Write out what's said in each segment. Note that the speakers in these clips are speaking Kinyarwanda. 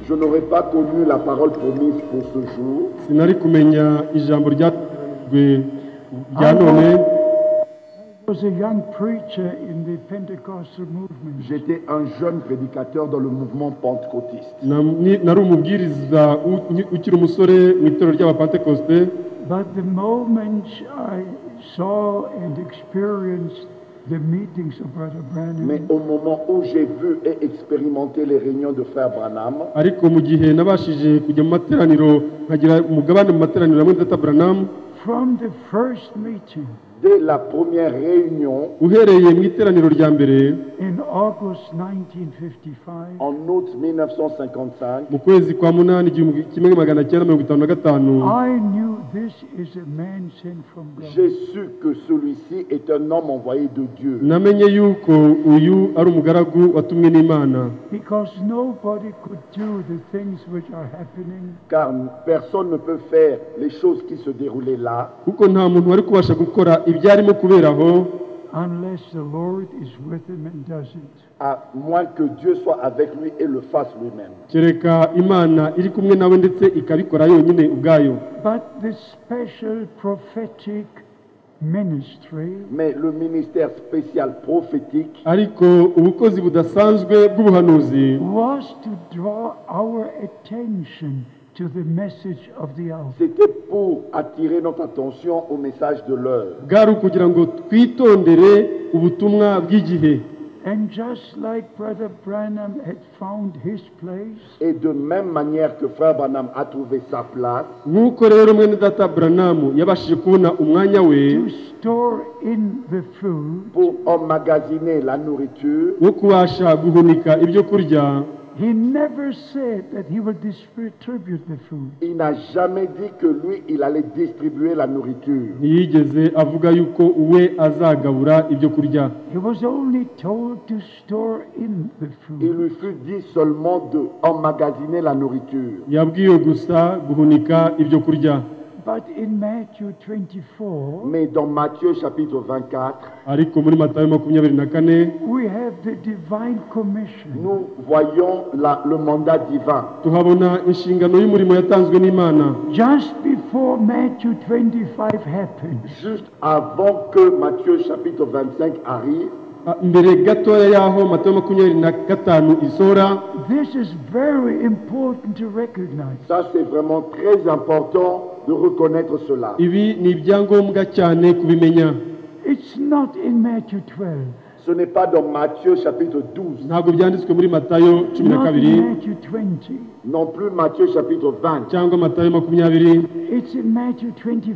Je n'aurais pas connu la parole promise pour ce jour. sinari kumenya ijambo ryawe rya none was a young preacher in the Pentecostal movement. J'étais un jeune prédicateur dans le mouvement pentecôtiste. na- ni- nari umubwiriza u- ni- ukiri umusore mu itorero ry'abapantekosite But the moment I saw and experienced the meetings of Brother Mais Branham, au moment où j'ai vu et expérimenté les réunions de Frère Branham, ariko mu gihe nabashije kujya mu materaniro nkagira umugabane mu materaniro hamwe na data buranamu from the first meeting dès la première réunion uhereye mu iteraniro rya mbere in August 1955, en août 1955, mu kwezi kwa munani igihumbi kimwe magana cyenda mirongo itanu na gatanu I knew this is a man sent from God. j'ai su que celui-ci est un homme envoyé de Dieu. namenye yuko uyu ari umugaragu watumwe n'imana Because nobody could do the things which are happening Car personne ne peut faire les choses qui se déroulaient là kuko nta muntu wari kubasha gukora ibyarimo kubera aho unless the Lord is with him and does it. à moins que Dieu soit avec lui et le fasse lui-même. kereka imana iri kumwe nawe ndetse ikabikora yonyine ubwayo But the special prophetic ministry Mais le ministère spécial prophétique ariko ubukozi budasanzwe bw'ubuhanuzi was to draw our attention to the message of the hour. C'était pour attirer notre attention au message de l'heure. bwari ukugira ngo twitondere ubutumwa bw'igihe And just like Brother Branham had found his place, Et de même manière que Frère Branham a trouvé sa place nk'uko rero mwene data buranamu yabashije kubona umwanya we to store in the food, pour emmagasiner la nourriture, wo kubasha guhunika ibyo kurya he never said that he will distribute the food. il n'a jamais dit que lui, il allait distribuer la nourriture. ntiyigeze avuga yuko we azagabura ibyo kurya He was only told to store in the Il food. lui fut dit seulement de emmagasiner la nourriture. yabwiwe gusa guhunika ibyo kurya But in Matthew 24, Mais dans Matthieu chapitre 24, ariko muri matayo makumyabiri na kane we have the divine commission. nous voyons la- le mandat divin. tuhabona inshingano y'umurimo yatanzwe n'imana Just before Matthew 25 happened, Juste avant que Matthieu chapitre 25 arrive, Ah, mbere gatoya y'aho matayo makumyabiri na gatanu isohora this is very important to recognize. ça c'est vraiment très important de reconnaître cela. ibi ni ibyangombwa cyane kubimenya It's not in Matthew 12, Ce n'est pas dans Matthieu chapitre 12, ntabwo byanditswe muri matayo cumi na not kabiri in Matthew 20. non plus Matthieu chapitre 20, cyangwa matayo makumyabiri It's in Matthew 24.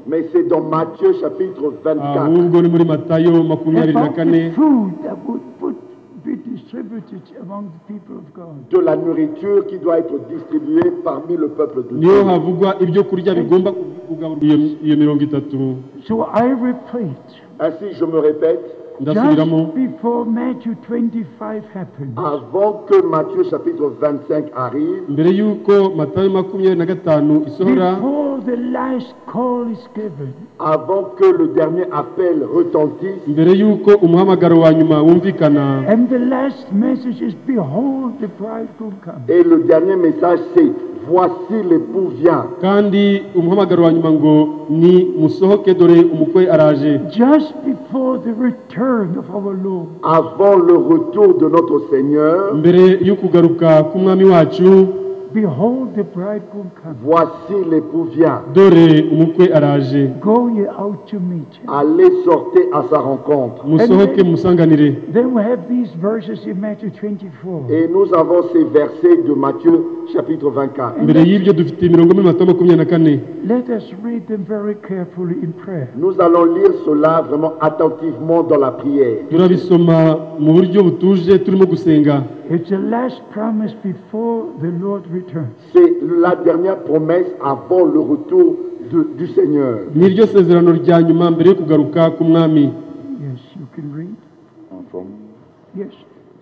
mais c'est dans Matthieu chapitre 24 ahubwo ni muri matayo makumyabiri na About the kane food that would put, be distributed among the people of God. de la nourriture qui doit être distribuée parmi le peuple de Dieu. niyo havugwa ibyo kurya bigomba kugaburwa iyo, iyo mirongo itatu So I repeat, Ainsi, je me répète, ndasubiramo just before Matthew 25 happened, avant que Matthieu chapitre 25 arrive, mbere y'uko matayo makumyabiri na gatanu isohora before the last call is given, avant que le dernier appel retentisse, mbere y'uko umuhamagaro wa nyuma wumvikana and the last message is, Behold, the bridegroom comes. et le dernier message c'est Voici l'époux vient. kandi umuhamagaro wa nyuma ngo ni musohoke dore umukwe araje Just before the return of our Lord. Avant le retour de notre Seigneur, mbere yo kugaruka k'umwami wacu Behold, the bridegroom comes. voici l'époux vient. dore umukwe araje Go ye out to meet him. Allez sortez à sa rencontre. musohoke musanganire Then we have these verses in Matthew 24. Et nous avons ces versets de Matthieu chapitre 24. mbere y'ibyo dufite imirongo muri matayo makumyabiri na kane Let us read them very carefully in prayer. Nous allons lire cela vraiment attentivement dans la prière. turabisoma mu buryo butuje turimo gusenga It's the last promise before the Lord returns. C'est la dernière promesse avant le retour de- du Seigneur. ni ryo sezerano rya nyuma mbere yo kugaruka k'umwami Yes, you can read. Yes,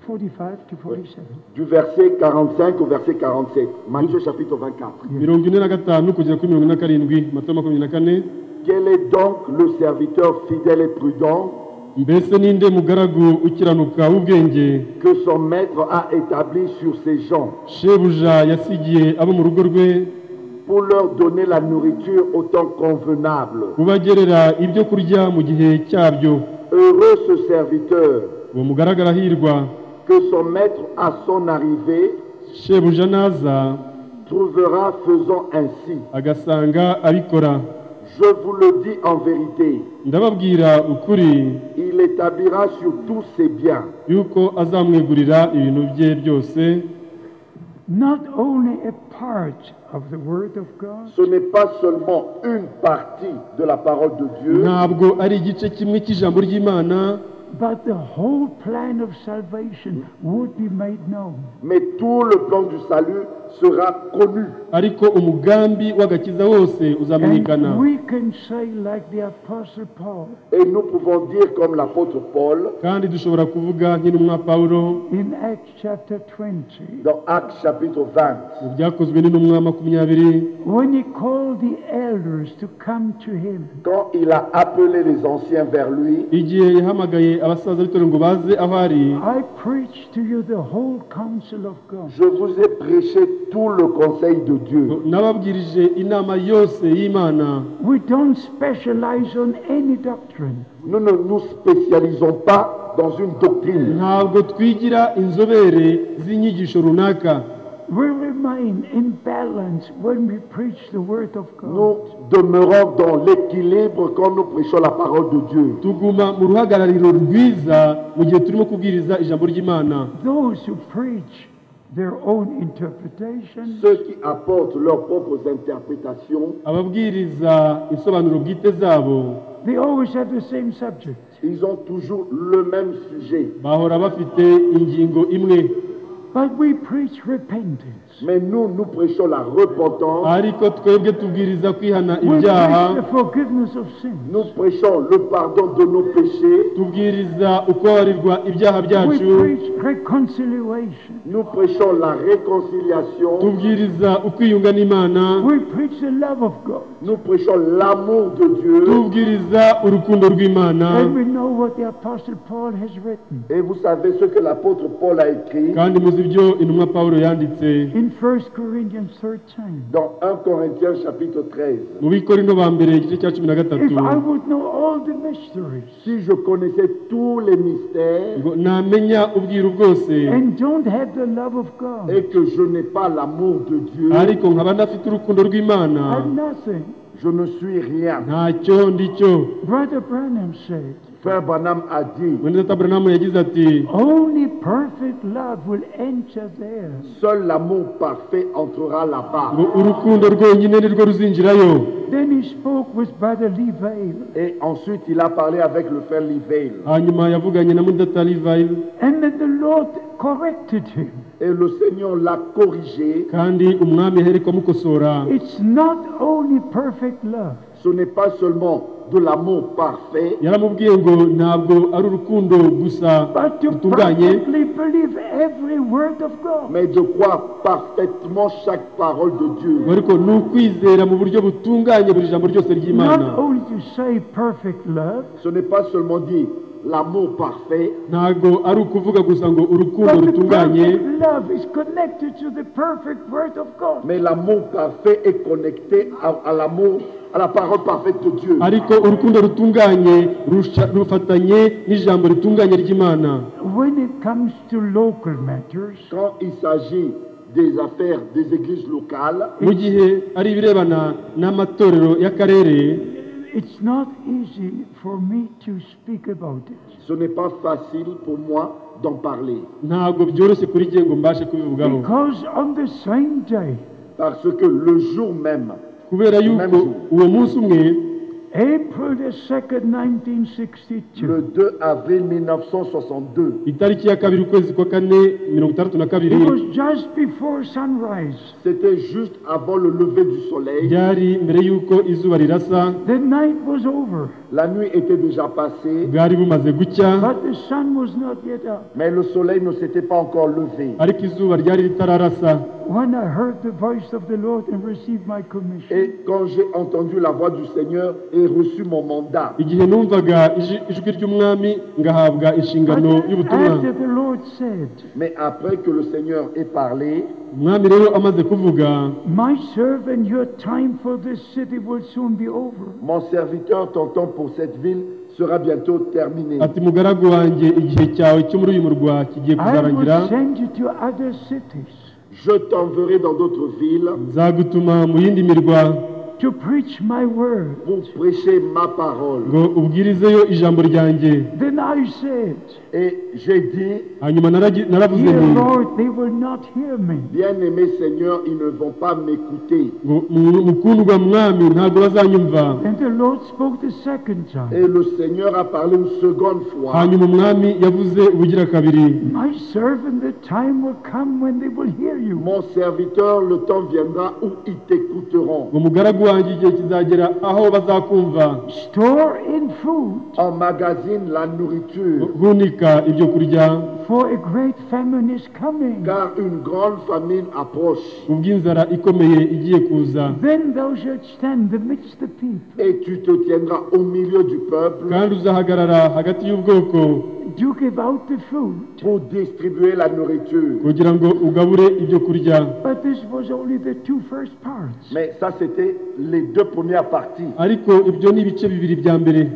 45 to 47. Du verset 45 au verset 47. Matthieu chapitre 24. mirongo ine na gatanu kugera kuri mirongo ine na karindwi matayo makumyabiri na kane Quel est donc le serviteur fidèle et prudent mbese ninde mugaragu ukiranuka w'ubwenge que son maître a établi sur ses gens shebuja yasigiye abo mu rugo rwe pour leur donner la nourriture au temps convenable. kubagerera ibyo kurya mu gihe cyabyo Heureux ce serviteur uwo mugaragu arahirwa que son maître à son arrivée shebuja naza trouvera faisant ainsi. agasanga abikora Je vous le dis en vérité, ndababwira ukuri il établira sur tous ses biens yuko azamwegurira ibintu bye byose not only a part of the Word of God, Ce n'est pas seulement une partie de la parole de Dieu, ntabwo ari igice kimwe cy'ijambo ry'imana but the whole plan of salvation would be made known. mais tout le plan du salut sera connu. ariko umugambi w'agakiza wose uzamenyekana And we can say, like the Apostle Paul Et nous pouvons dire comme l'apôtre Paul kandi dushobora kuvuga nk'intumwa pawulo in Acts chapter 20, dans Actes chapitre 20, mu byakozwe n'intumwa makumyabiri when he called the elders to come to him, quand il a appelé les anciens vers lui, igihe yahamagaye abasaza b'itorero ngo baze aho ari I preach to you the whole counsel of God. je vous ai prêché tout le conseil de Dieu. nababwirije inama yose y'imana We don't specialize on any doctrine. Nous ne nous spécialisons pas dans une doctrine. ntabwo twigira inzobere z'inyigisho runaka We remain in balance when we preach the word of Nous God. demeurons dans l'équilibre quand nous prêchons la parole de Dieu. tuguma mu ruhagarariro rwiza mu gihe turimo kubwiriza ijambo ry'imana Those who preach their own interpretation Ceux qui apportent leurs propres interprétations, ababwiriza insobanuro bwite zabo they always have the same subject. ils ont toujours le même sujet. bahora bafite ingingo imwe But we preach repentance. Mais nous, nous prêchons la repentance, ariko twebwe tubwiriza kwihana We preach ibyaha the forgiveness of sin. nous prêchons le pardon de nos péchés, tubwiriza ukubabarirwa ibyaha We byacu preach reconciliation. nous prêchons la réconciliation, tubwiriza ukwiyunga n'imana We preach the love of God. nous prêchons l'amour de Dieu. tubwiriza urukundo rw'imana And we know what the Apostle Paul has written. Et vous savez ce que l'apôtre Paul a écrit kandi muzi ibyo intumwa pawulo yanditse In 1 Corinthians 13, dans 1 Corinthiens chapitre 13. mu bikorino ba mbere igice cya cumi na gatatu if I would know all the mysteries Si je connaissais tous les mystères ngo namenya ubwiru bwose and don't have the love of God, et que je n'ai pas l'amour de Dieu, ariko nkaba ndafite urukundo rw'imana I'm nothing. je ne suis rien. ntacyo ndi cyo Brother Branham said, Frère Branham a dit, mwene data Branham yagize ati only perfect love will enter there. seul l'amour parfait entrera là-bas. ngo urukundo rwonyine ni rwo ruzinjirayo Then he spoke with Brother Levi, Et ensuite, il a parlé avec le frère Livale. hanyuma yavuganye na mudata Livayile and that the Lord corrected him. Et le Seigneur l'a corrigé. kandi umwami ahereko amukosora It's not only perfect love, Ce n'est pas seulement de l'amour parfait, yaramubwiye ngo ntabwo ari urukundo gusa but to rutunganye perfectly believe every word of God. mais de croire parfaitement chaque parole de ngo Dieu. ariko ni ukwizera mu buryo butunganye buri jambo ryose ry'imana Not only to say perfect love, Ce n'est pas seulement dire l'amour parfait, ntabwo ari ukuvuga gusa ngo urukundo But the rutunganye perfect love is connected to the perfect word of God. mais l'amour parfait est connecté à, à l'amour, à la parole parfaite de Dieu. ariko urukundo rutunganye rusha- rufatanye n'ijambo ritunganye ry'imana When it comes to local matters, Quand il s'agit des affaires des églises locales, mu gihe ari ibirebana n'amatorero y'akarere it's not easy for me to speak about it ce n'est pas facile pour moi d'en parler. ntabgo byoroshye kuri jye ngo mbashe kubivugaho because on the same day, Parce que le jour même, kubera yuko uwo munsi umwe April the 2nd, le 1962, 2 avril 1962, itariki ya kabiri ukwezi kwa kane mirongo itandatu na kabiri it was just before sunrise, c'était juste avant le lever du soleil. byari mbere y'uko izuba rirasa the night was over, La nuit était déjà passée, bwari bumaze gucya but the sun was not yet up. mais le soleil ne s'était pas encore levé. ariko izuba ryari ritararasa when I heard the voice of the Lord and received my commission, Et quand j'ai entendu la voix du Seigneur et reçu mon mandat, igihe numvaga iji- ijwi ry'umwami ngahabwa but inshingano y'ubutumwa after the Lord said, mais après que le Seigneur ait parlé, umwami rero amaze kuvuga My servant, your time for this city will soon be over. mon serviteur, ton temps pour cette ville sera bientôt terminé. ati mugaragu wanjye igihe cyawe cyo muri uyu murwa kigiye I kuzarangira will send you to other cities Je t'enverrai dans d'autres villes nzagutuma mu yindi mirwa to preach my word. pour prêcher ma parole. ngo ubwirizeyo ijambo ryanjye Then I said, Et j'ai dit, hanyuma naragi- naravuze Dear nti Lord, they will not hear me. bien-aimé Seigneur, ils ne vont pas m'écouter. ngo "Mu- mukundwa mwami ntabwo bazanyumva And the Lord spoke the second time. Et le Seigneur a parlé une seconde fois. hanyuma umwami yavuze ubugira kabiri My servant, the time will come when they will hear you. Mon serviteur, le temps viendra où ils t'écouteront. ngo mugaragu wanjye igihe kizagera aho bazakumva Store in food, Emmagasine la nourriture, gunika ibyo kurya for a great famine is coming. car une grande famine approche. ubw'inzara ikomeye igiye kuza Then thou shalt stand amidst the people. Et tu te tiendras au milieu du peuple kandi uzahagarara hagati y'ubwoko You give out the food. pour distribuer la nourriture. kugira ngo ugabure ibyo kurya But this was only the two first parts. Mais ça, c'était les deux premières parties. ariko ibyo ni ibice bibiri bya mbere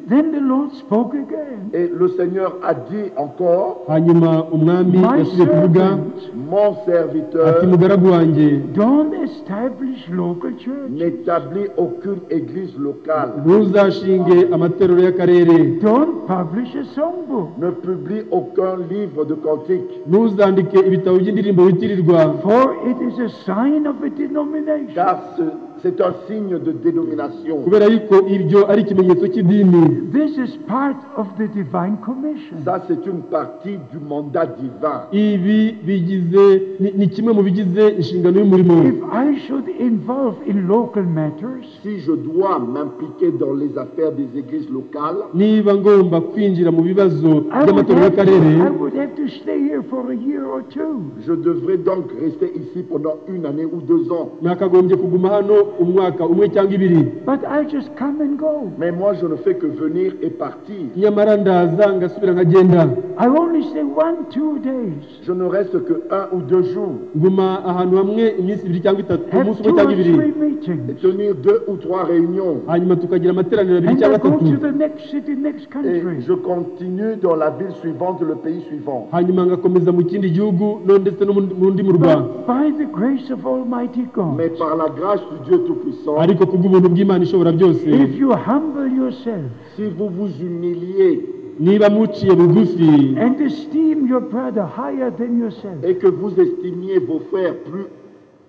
Then the Lord spoke again. Et le Seigneur a dit encore, hanyuma umwami My yasubiye kuvuga servant, mon ati serviteur mugaragu wanjye don't establish local church. n'établit aucune église locale, ntuzashinge amaterero y'akarere Don't publish a songbook. ne publie aucun livre de cantique, ntuzandike ibitabo by'indirimbo witirirwa For it is a sign of a denomination. car ce- c'est un signe de dénomination. kubera yuko ibyo ari ikimenyetso cy'idini This is part of the divine commission. Ça, c'est une partie du mandat divin. ibi bigize ni- ni kimwe mu bigize inshingano y'umurimo If I should involve in local matters, Si je dois m'impliquer dans les affaires des églises locales, niba ngomba kwinjira mu bibazo I would, by'amatorero have y'akarere to, I would have to stay here for a year or two. je devrais donc rester ici pendant une année ou deux ans. nakagombye kuguma hano umwaka umwe cyangwa ibiri But I just come and go. Mais moi, je ne fais que venir et partir. nyamara ndaza ngasubira nkagenda I only stay one, two days. Je ne reste que un ou deux jours. nguma ahantu hamwe iminsi ibiri cyangwa itatu Have umunsi two umwe or cyangwa ibiri three Et meetings. tenir deux ou trois réunions. hanyuma tukagira amateraniro abiri And I cyangwa go atatu to the next city, next Et country. je continue dans la ville suivante, le pays suivant. hanyuma ngakomeza mu kindi gihugu no ndetse no mu- mu ndi murwa But by the grace of Almighty God, Mais par la grâce du Dieu Tout-Puissant, ariko kubw'ubuntu bw'imana ishobora byose if you humble yourself si vous vous humiliez niba muciye bugufi and esteem your brother higher than yourself, et que vous estimiez vos frères plus,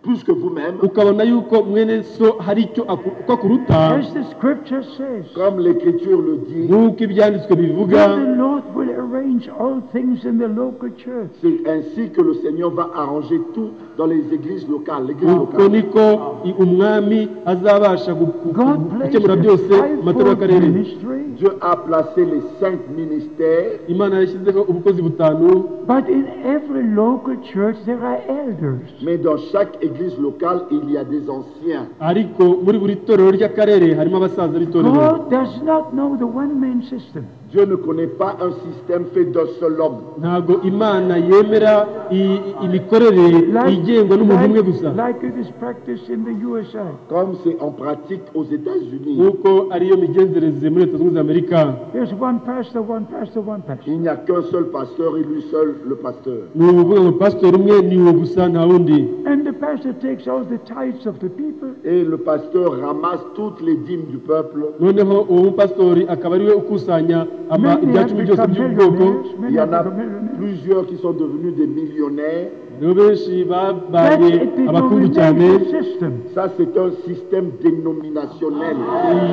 plus que vous-même, ukabona yuko mwene so hari icyo aku- uko akuruta as the scripture says, comme l'Écriture le dit, nk'uko ibyanditswe bivuga then the Lord will arrange all things in the local church. c'est ainsi que le Seigneur va arranger tout dans les églises locales. l'église uko locale. niko i- umwami azabasha gu- gu- God placed gukemura byose the mu matorero fivefold y'akarere ministry, Dieu a placé les cinq ministères, imana yashyizeho ubukozi butanu but in every local church there are elders. mais dans chaque église locale, il y a des anciens. ariko muri buri torero ry'akarere harimo abasaza b'itorero God does not know the one man system. Dieu ne connaît pas un système fait d'un seul homme. ntabwo imana yemera i- i- imikorere igengwa n'umuntu umwe gusa like it is practiced in the USA. comme c'est en pratique aux États-Unis. nk'uko ariyo migenzereze muri leta zunze ubumwe za amerika There's one pastor, one pastor, one pastor. Il n'y a qu'un seul pasteur et lui seul le pasteur. ni ukuvuga ngo pasitori umwe ni uwo gusa nta wundi And the pastor takes all the tithes of the people, Et le pasteur ramasse toutes les dîmes du peuple. noneho uwo mupasitori akaba ari we ukusanya ama Many ibya have cumi byose become by'ubwoko millionaires. Il Many y have en a become millionaires. plusieurs qui sont devenus des millionnaires. nibo benshi That's babaye a abakungu cyane denominational system. Ça, c'est un système dénominationnel.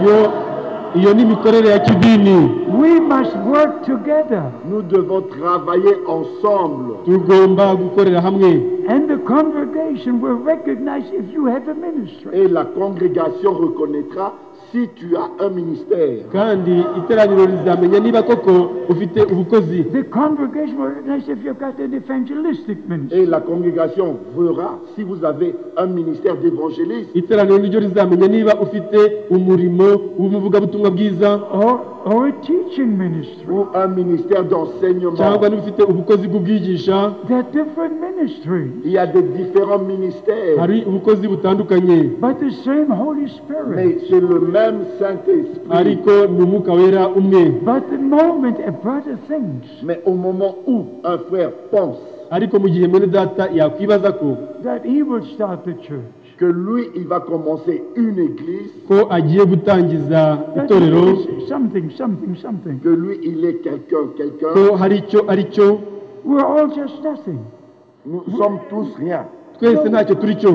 iyo iyo ni imikorere ya kidini We must work together. Nous devons travailler ensemble. tugomba gukorera hamwe And the congregation will recognize if you have a ministry. Et la congrégation reconnaîtra si tu as un ministère. kandi iteraniro rizamenya niba koko ufite ubukozi The congregation will recognize if you've got an evangelistic ministry. Et la congrégation verra si vous avez un ministère d'évangéliste iteraniro niryo rizamenya niba ufite umurimo w'umuvugabutumwa bwiza Or, or a teaching ministry. ou un ministère d'enseignement. cyangwa niba ufite ubukozi bw'ubwigisha They're different ministries, Il y a des différents ministères, hari ubukozi butandukanye but the same Holy Spirit. mais c'est le même Saint-Esprit. ariko ni umwuka wera umwe But the moment a brother thinks Mais au moment où un frère pense ariko mu gihe mwene data yakwibaza ko that he will start the church, que lui, il va commencer une église, ko agiye gutangiza that itorero he is something, something, something. que lui, il est quelqu'un, ko quelqu'un, hari icyo ari cyo We're all just nothing. nous sommes tous rien. twese ntacyo turi cyo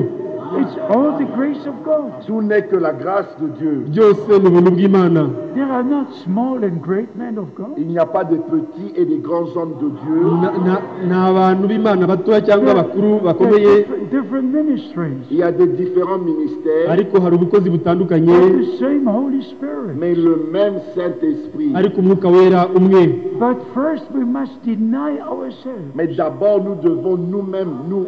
It's all the grace of God. Tout n'est que la grâce de Dieu. byose ni ubuntu bw'imana There are not small and great men of God. Il n'y a pas de petits et de grands hommes de Dieu. Na- na- ni abantu b'imana batoya cyangwa abakuru bakomeye They're different, different ministries, Il y a des différents ministères, ariko hari ubukozi butandukanye but the same Holy Spirit. mais le même Saint-Esprit. ariko umwuka wera umwe But first, we must deny ourselves. Mais d'abord, nous devons nous-mêmes nous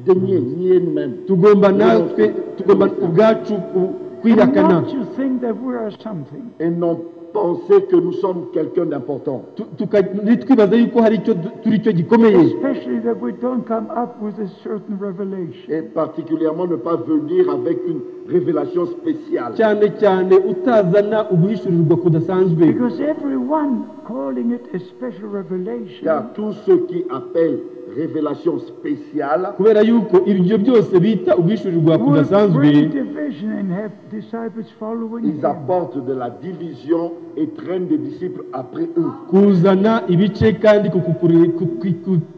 dénier, nier nous-mêmes. tugomba natwe tugomba ubwacu ku- And kwihakana not to think that we are something. Et non penser que nous sommes quelqu'un d'important. Tu- tuka- ntitwibaze yuko hari icyo du- turi cyo gikomeye Especially that we don't come up with a certain revelation. Et particulièrement ne pas venir avec une révélation spéciale. cyane cyane utazana uguhishurirwa kudasanzwe Because everyone calling it a special revelation Car tous ceux qui appellent révélation spéciale kubera yuko ibyo byose bita uguhishurirwa will kudasanzwe bring division and have disciples following Ils him. apportent de la division et traînent des disciples après eux. kuzana ibice kandi kukukuri- ku- ku-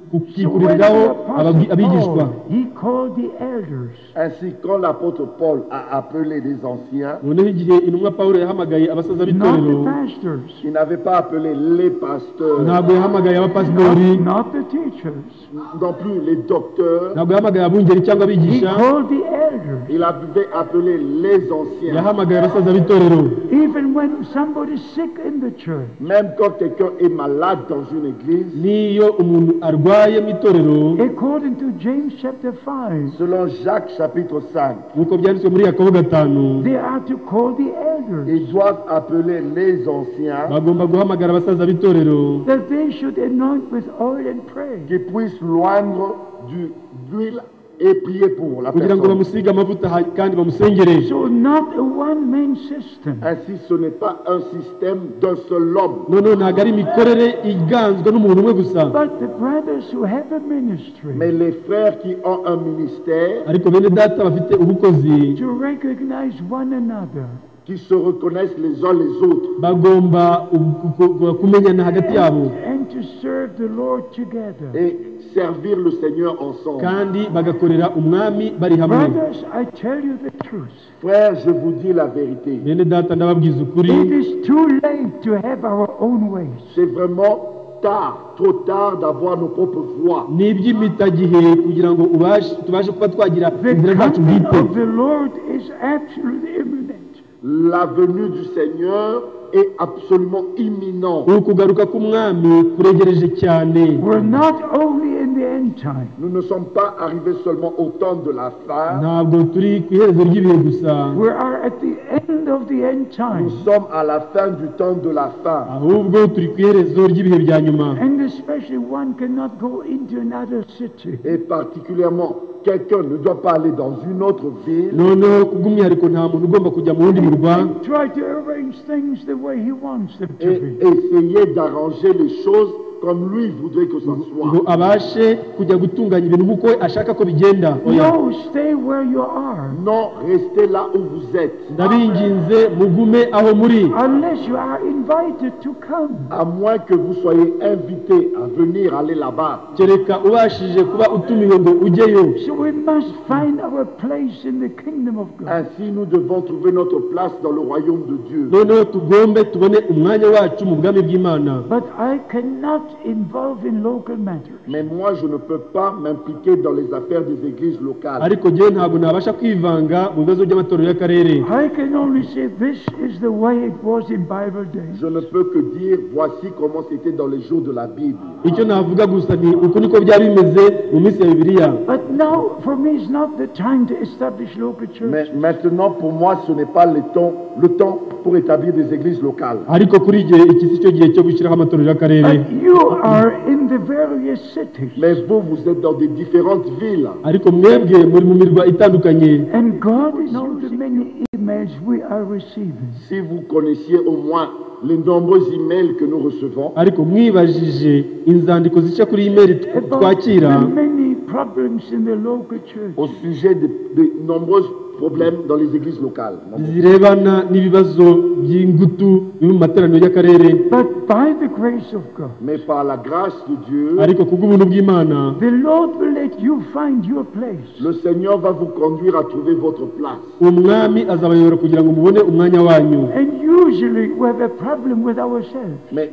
ku- kukikururiraho ababwi- abigishwa Paul, he called the elders. Ainsi, quand l'apôtre Paul a appelé les anciens, noneho igihe intumwa pawulo yahamagaye abasaza Not b'itorero the pastors, il n'avait pas appelé les pasteurs, ntabwo yahamagaye abapasitori not the teachers. non plus les docteurs. ntabwo yahamagaye abungeri cyangwa He abigisha called the elders. Il avait appelé les anciens. yahamagaye abasaza b'itorero Even when somebody's sick in the church, Même quand quelqu'un est malade dans une église, n'iyo umuntu arwaye mu itorero according to James chapter 5, selon Jacques chapitre 5, nk'uko byanditswe muri yakobo gatanu they are to call the elders, ils doivent appeler les anciens bagomba guhamagara abasaza b'itorero that they should anoint with oil and pray. qui puissent loindre du- d'huile et prier pour la kugira ngo personne. bamusige amavuta ha- kandi bamusengere So not a one-man system, Ainsi, ce n'est pas un système d'un seul homme, noneho ntabwo ari imikorere iganzwa n'umuntu umwe gusa but the brothers who have a mais ministry les frères qui ont un ministère, ariko bene data bafite ubukozi to recognize one another qui se reconnaissent les uns les autres bagomba ubu- ku- ku- kumenyana hagati yabo and to serve the Lord together. et servir le Seigneur ensemble. kandi bagakorera umwami bari hamwe Brothers, I tell you the truth. Frères, je vous dis la vérité. bene data ndababwiza ukuri It is too late to have our own ways. C'est vraiment tard, trop tard d'avoir nos propres voix. ni iby'imitagihe kugira ngo ubashe tubashe kuba twagira The inzira zacu coming bwite of the Lord is absolutely imminent. La venue du Seigneur est absolument imminente. ukugaruka k'umwami kuregereje cyane We're not only in the end time, Nous ne sommes pas arrivés seulement au temps de la fin, ntabwo turi ku iherezo ry'ibihe gusa we are at the end of the end nous time, sommes à la fin du temps de la fin. ahubwo turi ku iherezo ry'ibihe bya nyuma and especially one cannot go into another city. Et particulièrement, quelqu'un ne doit pas aller dans une autre ville noneho kubw'umwihariko nta muntu ugomba kujya mu wundi murwa Try to arrange things the way he wants them et to be. essayer d'arranger les choses comme lui voudrait que ça ngo soit. abashe kujya gutunganya ibintu nk'uko ashaka ko bigenda oya No, stay where you are, Non, restez là où vous êtes, ndabinginze mugume aho muri unless you are invited to come. à moins que vous soyez invité à venir aller là-bas. kereka ubashije kuba utumiwe ngo ujyeyo So we must find our place in the kingdom of God. Ainsi, nous devons trouver notre place dans le royaume de Dieu. noneho tugombe tubone umwanya wacu mu bwami bw'imana But I cannot not involved in local matters. Mais moi, je ne peux pas m'impliquer dans les affaires des églises locales. ariko njyewe ntabwo nabasha kwivanga mu bibazo by'amatorero y'akarere I can only say this is the way it was in Bible days. Je ne peux que dire, voici comment c'était dans les jours de la Bible. icyo navuga gusa ni uku niko byari bimeze mu minsi ya bibiliya But now, for me, it's not the time to establish local church. Mais maintenant, pour moi, ce n'est pas le temps, le temps pour établir des églises locales. ariko kuri igihe iki si cyo gihe cyo gushyiraho amatorero y'akarere But you are in the various cities, Mais vous, vous êtes dans des différentes villes. ariko mwebwe muri mu mirwa itandukanye and God knows the many emails we are receiving. Si vous connaissiez au moins les nombreux emails que nous recevons, ariko mwibajije inzandiko zica kuri imeri tw- About twakira the many problems in the local church. au sujet de, de nombreux problèmes dans les églises locales. zirebana n'ibibazo by'ingutu biri mu materaniro y'akarere But by the grace of God, Mais par la grâce de Dieu, ariko ku bw'ubuntu bw'imana the Lord will let you find your place. le Seigneur va vous conduire à trouver votre place. umwami azabayobora kugira ngo mubone umwanya wanyu And usually we have a problem with ourselves. Mais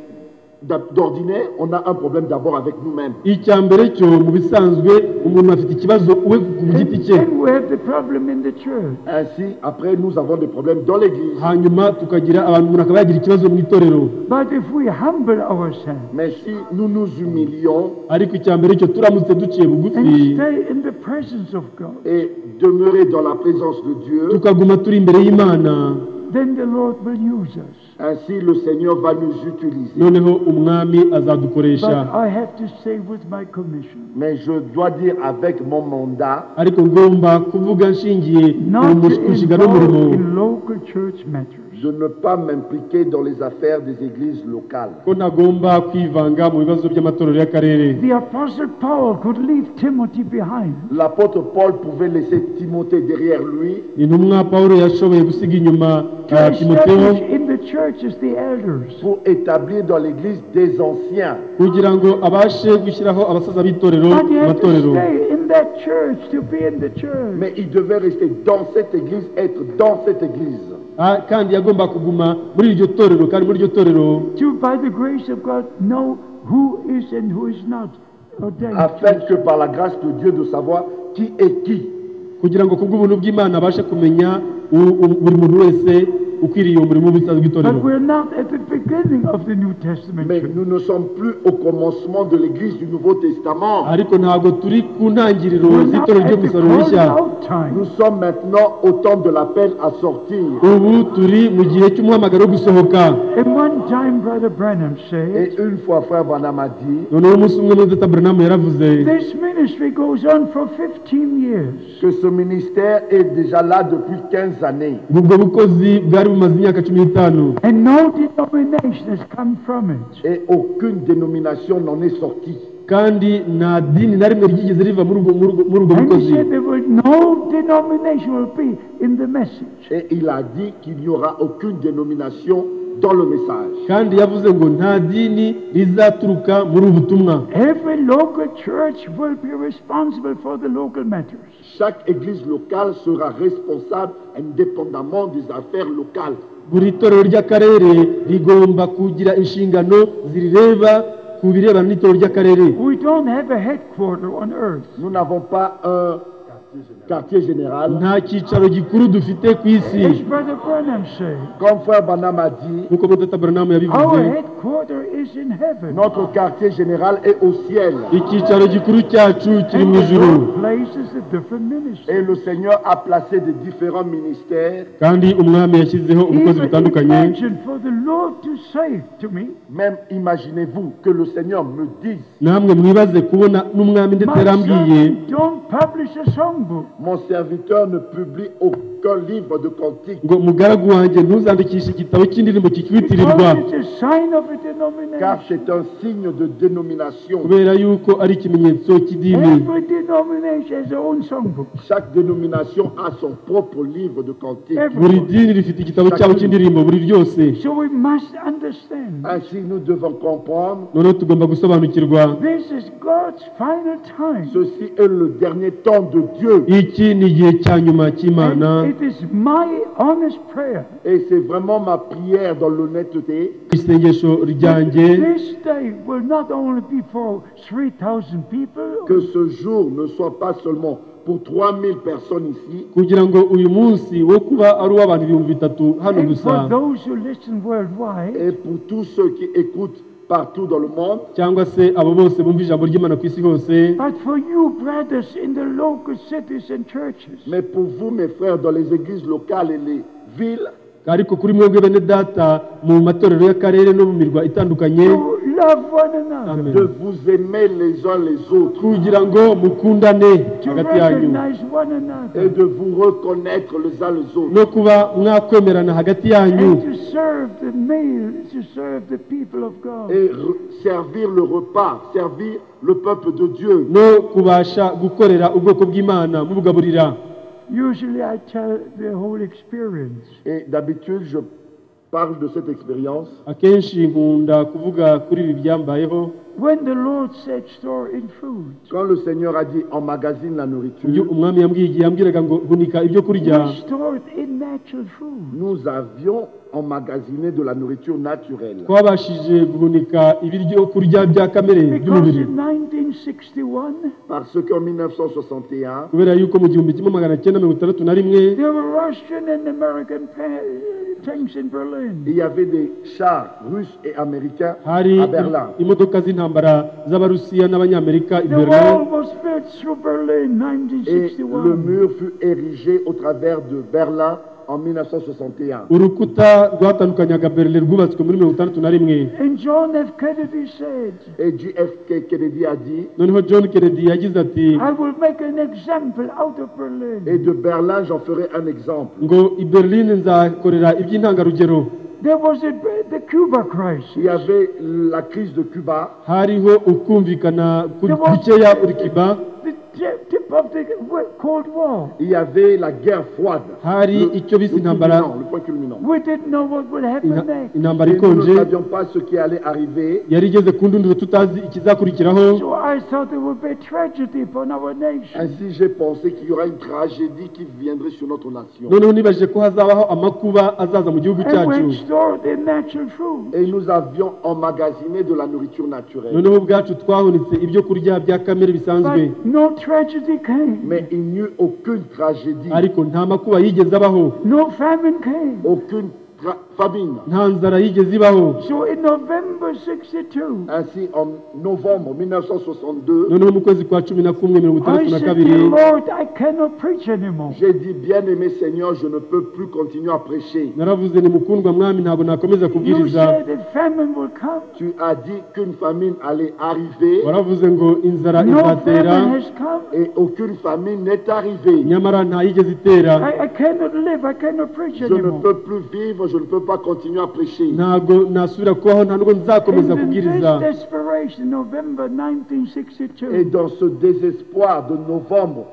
d'ab- d'ordinaire, on a un problème d'abord avec nous-mêmes. icya mbere cyo mu bisanzwe umuntu afite ikibazo we ku giti cye Then we have the problem in the church. Ainsi, après, nous avons des problèmes dans l'église. hanyuma tukagira abantu umuntu akaba yagira ikibazo mu itorero But if we humble ourselves Mais si nous nous humilions ariko icya mbere cyo turamutse duciye bugufi and stay in the presence of God, et demeurer dans la présence de Dieu, tukaguma turi imbere y'imana then the Lord will use us. ainsi le Seigneur va nous utiliser. noneho umwami azadukoresha But I have to stay with my commission. Mais je dois dire avec mon mandat, ariko ngomba kuvuga nshingiye Not mu mus- to mushinga n'umurimo involve in local church matters. de ne pas m'impliquer dans les affaires des églises locales. ko ntagomba kwivanga mu bibazo by'amatorero y'akarere The Apostle Paul could leave Timothy behind. L'apôtre Paul pouvait laisser Timothée derrière lui intumwa pawulo yashoboye gusiga inyuma To ah, timoteyo establish in the churches the elders. pour établir dans l'église des anciens. kugira ngo abashe gushyiraho abasaza b'itorero But you mu have to matorero stay in that church to be in the church. Mais il devait rester dans cette église, être dans cette église. Ah, kandi yagomba kuguma muri iryo torero kandi muri iryo torero to, by the grace of God, know who is and who is not ordained. afin que par la grâce de Dieu de savoir qui est qui. kugira ngo kubw'ubuntu bw'imana abashe kumenya u- u- buri muntu wese ukwiriye uwo murimo w'ubusaza bw'itorero But we're not at the beginning of the New Testament Mais church. nous ne sommes plus au commencement de l'Église du Nouveau Testament. ariko ntabwo turi ku ntangiriro We're not z'itorero at ryo the gusarura calling rishya out time. Nous sommes maintenant au temps de l'appel à sortir. ubu turi mu gihe cy'umuhamagaro wo gusohoka And one time, Brother Branham said, Et une fois, frère Branham a dit noneho umunsi umwe mudata buranamu yaravuze this ministry goes on for 15 years. que ce ministère est déjà là depuis 15 années. ngo ubwo bukozi bwari bumaze imyaka cumi n'itanu And no denomination has come from it. Et aucune dénomination n'en est sortie. kandi nta dini na rimwe ryigeze riva muri ubwo- muri ubwo muri ubwo And he bukozi said there will no denomination will be in the message. Et il a dit qu'il n'y aura aucune dénomination dans le message. kandi yavuze ngo nta dini rizaturuka muri ubu butumwa Every local church will be responsible for the local matters. Chaque église locale sera responsable indépendamment des affaires locales. buri torero ry'akarere rigomba kugira inshingano zireba ku birebana n'itorero ry'akarere We don't have a headquarter on earth. Nous n'avons pas un quartier général. nta cyicaro gikuru dufite ku isi As Brother Branham said, Comme frère Branham a dit, nk'uko mutata buranamu yabivuze our headquarter is in heaven. Notre quartier général est au ciel. icyicaro gikuru cyacu kiri And mu the ijuru Lord places the different ministries. Et le Seigneur a placé des différents ministères, kandi umwami yashyizeho ubukozi Even butandukanye imagine for the Lord to say to me, même imaginez-vous que le Seigneur me dise, namwe mwibaze kubona n'umwami My ndetse yarambwiye son, don't publish a songbook. mon serviteur ne publie aucun livre de cantique, ngo mugaragu wanjye ntuzandikishe igitabo cy'indirimbo kikwitirirwa Because it's a sign of a denomination. car c'est un signe de dénomination. kubera yuko ari ikimenyetso cy'idini Every denomination has their own songbook. Chaque dénomination a son propre livre de cantique. buri dini rifite igitabo cyabo cy'indirimbo buri ryose So we must understand. Ainsi, nous devons comprendre, noneho tugomba gusobanukirwa This is God's final time. ceci est le dernier temps de Dieu. iki ni igihe cya nyuma And cy'imana It is my honest prayer. Et c'est vraiment ma prière dans l'honnêteté isengesho ryanjye This day will not only be for 3,000 people, que ce jour ne soit pas seulement pour 3000 personnes ici, kugira ngo uyu munsi wo kuba ari uw'abantu ibihumbi bitatu hano and gusa for those who listen worldwide, et pour tous ceux qui écoutent partout dans le monde, cyangwa se abo bose bumva ijambo ry'imana ku isi hose but for you, brothers, in the local cities and churches. mais pour vous, mes frères, dans les églises locales et les villes, ariko kuri mwebwe bene data mu matorero y'akarere no mu mirwa itandukanye To love one another, Amen. de vous aimer les uns les autres kugira ngo mukundane to hagati yanyu recognize one another, et de vous reconnaître les uns les autres no kuba mwakwemerana hagati yanyu and to serve the male, to serve the people of God. et re- servir le repas, servir le peuple de Dieu. no kubasha gukorera ubwoko bw'imana mubugaburira Usually I tell the whole experience. Et d'habitude, je parle de cette expérience. akenshi nkunda kuvuga kuri ibi byambayeho When the Lord said, store in food, Quand le Seigneur a dit emmagasine la ibyo nourriture, umwami yambwiye igihe yambwiraga ngo gunika ibyo kurya we stored in natural food. nous avions emmagasiné de la nourriture naturelle. twabashije guhunika ibiryo kurya bya kamere Because by'umubiri in 1961, Parce qu'en 1961, kubera yuko mu gihumbi kimwe magana cyenda mirongo itandatu na rimwe there were Russian and American pa- tanks in Berlin. il y avait des chars russes et américains hari à Berlin. imodoka z'intambara z'abarusiya n'abanyamerika i The wall berlin was built through Berlin, Et le 1961. mur fut érigé au travers de Berlin en 1961. urukuta rwatandukanyaga berlin rwubatswe muri mirongo itandatu na rimwe And John F. Kennedy said, Et JFK Kennedy a dit, noneho john kennedy yagize ati I will make an example out of et Berlin. de Berlin, j'en ferai un exemple. ngo i berlin nzakorera iby'intangarugero There was a, the Cuba crisis. Il y avait la crise de Cuba, hariho ukumvikana ku- gukeya urikiba The tip tip of the w- Cold War. il y avait la guerre froide. hari icyo bise intambara culminant, le point culminant. We didn't know what would happen Inta- next. intambara Et nous ikonje ne savions pas ce qui allait arriver. yari igeze ku ndunduro tutazi ikizakurikiraho So I thought there would be a tragedy upon our nation. Ainsi, j'ai pensé qu'il y aura une tragédie qui viendrait sur notre nation. noneho nibajije ko hazabaho amakuba azaza mu gihugu And cyacu we stored the natural food. Et nous avions emmagasiné de la nourriture naturelle. noneho ubwacu twahunitse ibyo kurya bya kamere bisanzwe But no tragedy came. Mais il n'y eut aucune tragédie, ariko nta makuba yigeze abaho No famine came. aucune tra- famine. nta nzara yigeze ibaho So in November 62, Ainsi, en novembre 1962, noneho mu kwezi kwa cumi na kumwe mirongo I itandatu na said, kabiri Dear Lord, I cannot preach anymore. j'ai dit, bien-aimé Seigneur, je ne peux plus continuer à prêcher. naravuze ni mukundwa mwami ntabwo nakomeza You kubwiriza said that famine will come. Tu as dit qu'une famine allait arriver waravuze ngo inzara No izatera famine has come. et aucune famine n'est arrivée. nyamara nta yigeze itera I, I cannot live. I cannot preach Je ne anymore. peux plus vivre, je ne peux pas continuer à prêcher. ntabwo nasubira kubaho nta nubwo And nzakomeza in this kubwiriza desperation, November Et 1962, dans ce désespoir de novembre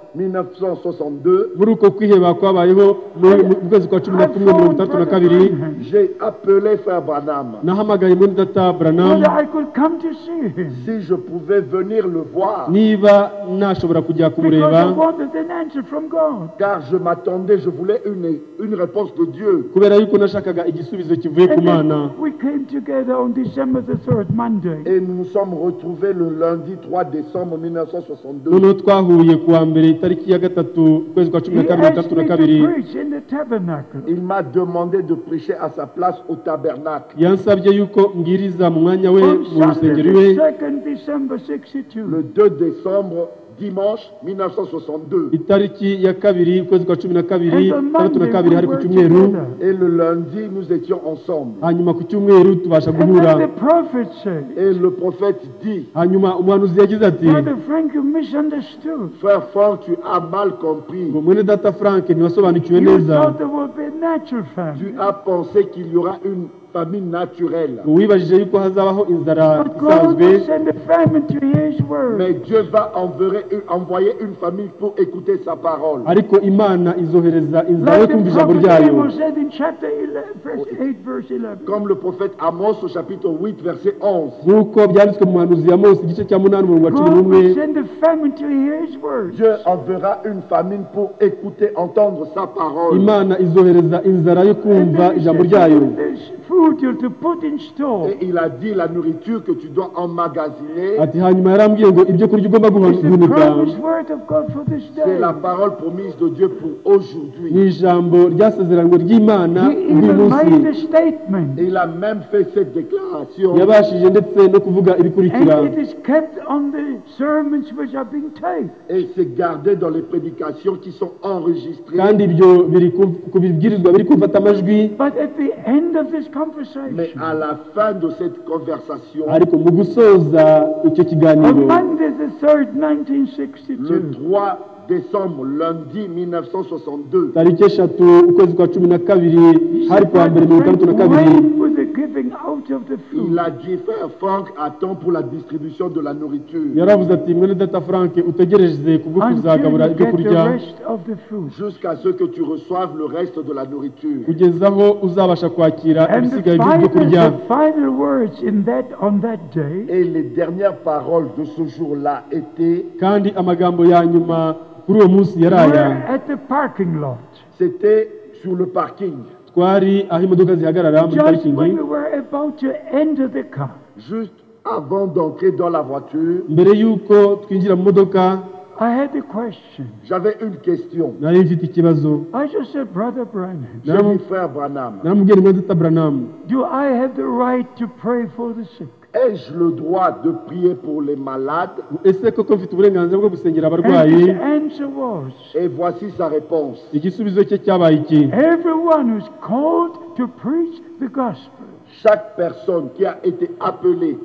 1962, muri uko kwiheba kwabayeho mu mu- mu kwezi kwa cumi na I kumwe mirongo phoned itandatu na Brother kabiri Branham. j'ai appelé Frère Branham. nahamagaye muri data buranamu whether I could come to see him. Si je pouvais venir le voir, niba nashobora kujya Because kumureba I wanted an answer from God. car je m'attendais, je voulais une, une réponse de Dieu. kubera yuko nashakaga igisubizo kivuye ku And mana then we came together on December the 3rd, Monday. Et nous nous sommes retrouvés le lundi 3 décembre 1962. noneho twahuye ku wa mbere itariki ya gatatu ukwezi kwa cumi He na kabiri mirongo asked itandatu na me kabiri to preach in the tabernacle. Il m'a demandé de prêcher à sa place au tabernacle yansabye yuko mbwiriza mu mwanya we mu On Sunday, rusengero we the 2nd December le 62. 2 décembre, dimanche 1962. itariki ya kabiri ukwezi kwa cumi na kabiri And on itandatu na Monday, kabiri hari we ku were cyumweru together. Et le lundi, nous étions ensemble. hanyuma ku cyumweru tubasha And then guhura the prophet said, Et le prophète dit, hanyuma umuhanuzi yagize ati Brother Frank, you misunderstood. Frère Franck, tu as mal compris. ngo mwene data frank ntiwasobanukiwe You neza thought there would be a natural Tu famine. as pensé qu'il y aura une famine naturelle. uwibajije yuko hazabaho inzara But God isanzwe will send a famine to his word. Mais Dieu va enverrer- envoyer une famille pour écouter sa parole. ariko imana izohereza inzara yo Like kumva the ijambo prophet ryayo Amos said in chapter 11, verse 8, verse 11. Comme le prophète Amos au chapitre 8, verset 11. nk'uko byanditswe mu muhanuzi ya mose igice cya munani umurongo wa cumi God n'umwe will send a famine to his word. Dieu enverra une famine pour écouter, entendre sa parole. imana izohereza inzara yo And kumva then he ijambo said, ryayo There's food you're to put in store. Et il a dit la nourriture que tu dois emmagasiner, ati hanyuma yarambwiye ngo ibyo kurya ugomba It's guhunika the promised word of God for this c'est day. la parole promise de Dieu pour aujourd'hui. ni ijambo ryasezeranywe ry'imana He buri even munsi made a statement. Il a même fait cette déclaration. yabashije ndetse no kuvuga And ibikurikira it is kept on the sermons which are being taped. et c'est gardé dans les prédications qui sont enregistrées. kandi ibyo biri ku- ku bibwirizwa biri kumfata amajwi But at the end of this Mais conversation, à la fin de cette conversation, ariko mu gusoza icyo kiganiro on Monday the 3rd, le 1962, 3 décembre, lundi 1962, tariki eshatu ukwezi kwa cumi na kabiri hari kuwa mbere mirongo itandatu na kabiri when was the giving out of the il food? a dit Frère Franck, attends pour la distribution de la nourriture yaravuze ati mwene data frank utegereze kubwo kuzagabura Until you ibyo get kurya the rest of the food. jusqu'à ce que tu reçoives le reste de la nourriture. kugeza aho uzabasha kwakira And the ibisigaye by'ibyo final, kurya the final words in that, on that day Et les dernières paroles de ce jour-là étaient, kandi amagambo ya nyuma kuri uwo munsi yari aya were at the parking lot. c'était sur le parking, twari aho imodoka zihagarara muri Just parikingi when we were about to enter the car, juste avant d'entrer dans la voiture. mbere y'uko twinjira mu modoka I had a question. J'avais une question. nari mfite ikibazo I just said, Brother Branham, J'ai dit, frère Branham, naramubwiye rimwe data buranamu do I have the right to pray for the sick? ai-je le droit de prier pour les malades ese koko mfite uburenganzira bwo gusengera And abarwayi his answer was, Et voici sa réponse. igisubizo cye cyabaye iki everyone who's called to preach the gospel Chaque personne qui a été appelée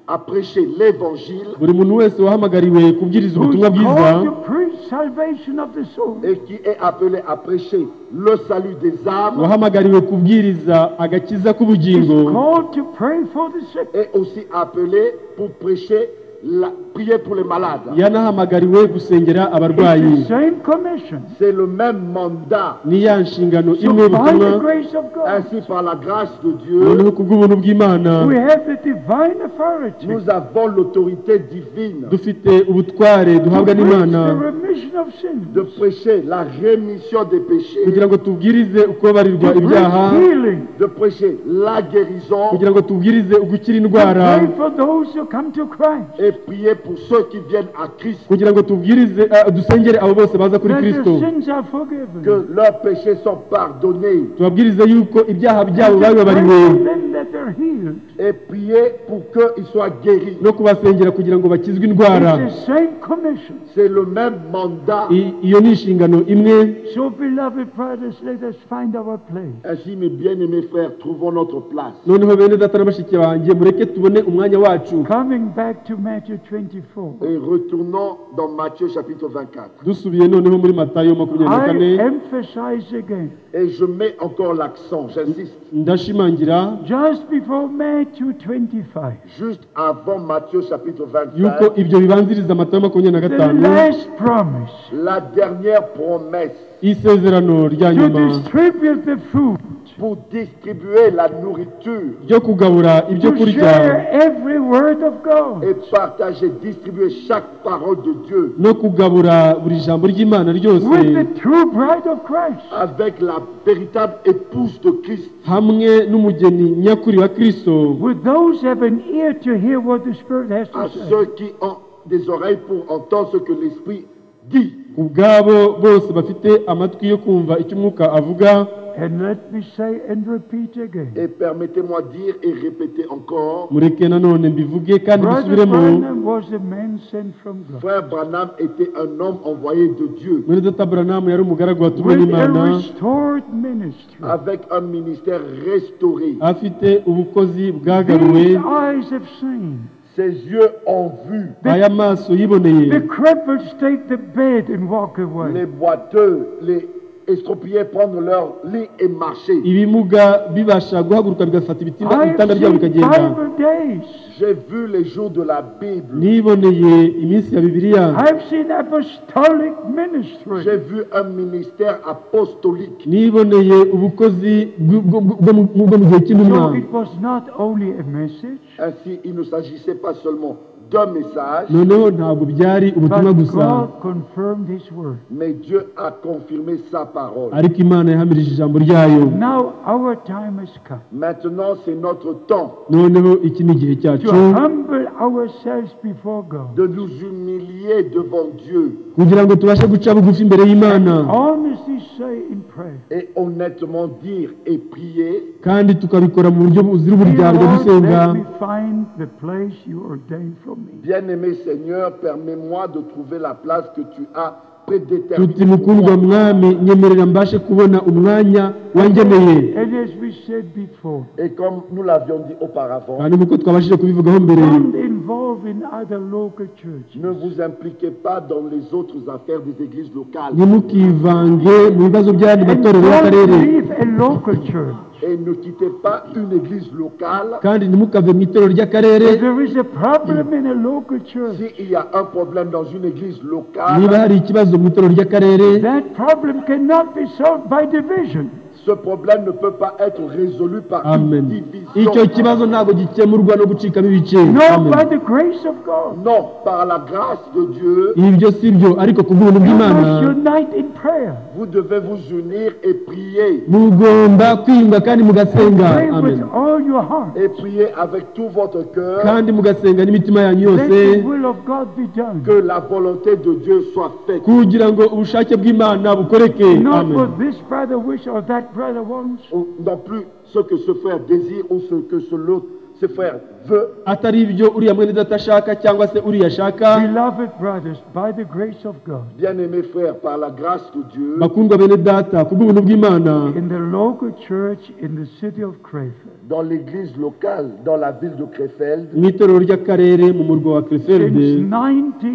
à prêcher l'évangile buri muntu wese wahamagariwe kubwiriza who's ubutumwa bwiza called to preach salvation of the soul et qui est appelée à prêcher le salut des âmes wahamagariwe kubwiriza agakiza is k'ubugingo called to pray for the sick. est aussi appelée pour prêcher, la, prier pour les malades. yanahamagariwe gusengera abarwayi It's the same commission. C'est le même mandat. ni ya nshingano So imwe by y'ubutumwa the grace of God, Ainsi, par la grâce de noneho Dieu, ku bw'ubuntu bw'imana we have the divine authority to nous avons l'autorité divine dufite ubutware duhabwa preach n'imana the remission of sins, de to prêcher la rémission des péchés, kugira ngo tubwirize ukubabarirwa ibyaha preach healing, de prêcher la guérison kugira ngo tubwirize ugukira to indwara pray for those who come to Christ. et prier pour ceux qui viennent à Christ, kugira ngo tubwirize ah, dusengere abo bose baza kuri that your kristo sins are que forgiven. leurs péchés sont pardonnés tubabwirize yuko ibyaha byabo Pray babibabariwe for them that they're healed. et prier pour qu'ils soient guéris. no kubasengera kugira ngo bakizwe indwara It's the same commission. C'est le même mandat. I- iyo ni inshingano imwe So, beloved brothers, let us find our place. Ainsi, mes bien-aimés frères, trouvons notre place. noneho bene data na bashiki banjye mureke tubone umwanya wacu Coming back to Matthew 24, Et retournons dans Matthieu chapitre 24. dusubiye noneho muri matayo makumyabiri na I kane emphasize again, Et je mets encore l'accent, j'insiste, ndashimangira just before Matthew 25, juste avant Matthieu chapitre yuko 25, ibyo bibanziriza matayo makumyabiri na the gatanu last promise la dernière promesse isezerano rya to nyuma distribute the food, pour distribuer la nourriture ryo kugabura ibyo to kurya share every word of God. et partager, distribuer chaque parole de Dieu no kugabura buri jambo ry'imana ryose With the true bride of Christ, avec la véritable épouse de Christ, hamwe n'umugeni nyakuri wa kristo with those who have an ear to hear what the Spirit has à to say. ceux qui ont des oreilles pour entendre ce que l'Esprit dit. ubwabo bose bafite amatwi yo kumva icyo umwuka avuga And let me say and repeat again. Et permettez-moi dire et répéter encore, mureke nanone mbivuge kandi Brother mbisubiremo Branham was a man sent from God frère Branham était un homme envoyé de Dieu. mwene data buranamu yari umugaragu watumwe with a n'imana restored ministry. avec un ministère restauré. afite ubukozi bwagaruwe These eyes have seen. Ses yeux ont vu, aya maso yiboneye The cripples take the bed and walk away. les boiteux, les estropiés prendre leur lit et marcher. ibimuga bibasha guhaguruka bigafata ibitinda- I have ibitanda byabo seen bikagenda Bible days. J'ai vu les jours de la Bible. niboneye iminsi ya bibiliya I've seen apostolic J'ai ministry. vu un ministère apostolique. niboneye ubukozi bw- bw- bw- bwo mu- bwo mu gihe So cy'intumwa it was not only a message, Ainsi, il ne s'agissait pas seulement d'un message, noneho ntabwo byari but ubutumwa gusa God confirmed His word. mais Dieu a confirmé sa parole. ariko imana yahamirije ijambo ryayo Now our time has come Maintenant, c'est notre temps noneho iki ni igihe to cyacu humble ourselves before God, de nous humilier devant Dieu kugira ngo tubashe guca bugufi imbere y'imana honestly say in prayer, et honnêtement dire et prier kandi tukabikora mu buryo buzira Dear uburyarya Lord, dusenga let me find the place you ordained for me. Bien-aimé Seigneur, permets-moi de trouver la place que tu as tuti prédéterminée. pour mukundwa moi. mwami nyemerera mbashe kubona umwanya wangeneye And as we said before, Et comme nous l'avions dit auparavant, kandi nk'uko twabashije kubivugaho mbere don't involve in other local churches. ne vous impliquez pas dans les autres affaires des églises locales ntimukivange mu bibazo by'ayandi And matorero don't y'akarere leave a local church. et ne quittez pas une église locale kandi ntimukave mu itorero ry'akarere If there is a problem in a local church, s'il y a un problème dans une église niba locale. hari ikibazo mu itorero ry'akarere that problem cannot be solved by division. Ce problème ne peut pas être résolu par amen une icyo division. kibazo ntabwo gikemurwa no gucikamo ibice No, Amen. by the grace of God. Non, par la grâce de Dieu, ibyo si byo ariko ku bw'ubuntu You bw'imana must unite in prayer. vous devez vous unir et prier. mugomba kwiyunga kandi mugasenga Pray amen with all your heart. Et prier avec tout votre cœur kandi mugasenga n'imitima yanyu Let yose the will of God be done. que la volonté de Dieu soit faite. kugira ngo ubushake bw'imana bukoreke Not amen what this brother wishes or that brother wants. Ou Non plus ce que ce frère désire ou ce que ce l'autre, ce frère veut. atari ibyo uriya mwene data ashaka cyangwa se uriya ashaka Beloved brothers, by the grace of God, Bien-aimés frères, par la grâce de Dieu, bakundwa bene data ku bw'ubuntu bw'imana in the local church in the city of Crayford, dans l'église locale, dans la ville de Krefeld, mu itorero ry'akarere mu murwa wa since Krefelde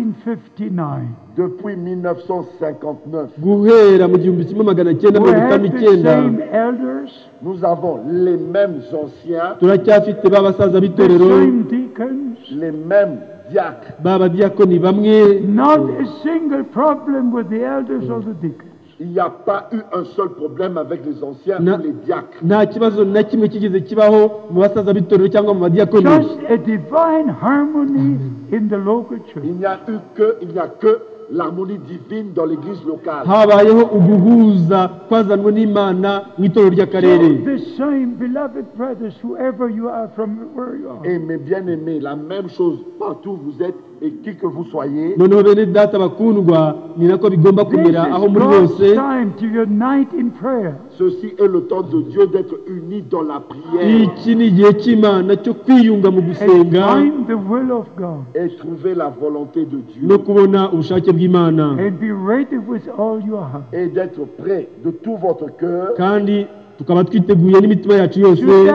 1959, depuis 1959, guhera mu gihumbi kimwe magana cyenda we mirongo had itanu the n'icyenda same elders, nous avons les mêmes anciens, turacyafite ba basaza the b'itorero same deacons, les mêmes diacres. ba badiyakoni bamwe not a single problem with the elders or the deacons. Il n'y a pas eu un seul problème avec les anciens Non. ou les diacres. nta kibazo na kimwe kigeze kibaho mu basaza b'itorero cyangwa mu badiyakoni Just a divine harmony in the local church. Il n'y a eu que, il n'y a que l'harmonie divine dans l'église locale. habayeho uguhuza kwazanwa n'imana mu itorero So ry'akarere the same, beloved brothers, whoever you are, from where you are. Et mes bien-aimés, la même chose partout où vous êtes et qui que vous soyez. noneho bene data bakundwa ni nako bigomba This is kumera aho muri hose God's time to unite in prayer. Ceci est le temps de Dieu d'être unis dans la prière iki ni igihe cy'imana cyo kwiyunga mu and gusenga find the will of God et trouver la volonté de Dieu no kubona ubushake bw'imana and be ready with all your heart et d'être prêt de tout votre cœur kandi tukaba twiteguye n'imitima yacu yose to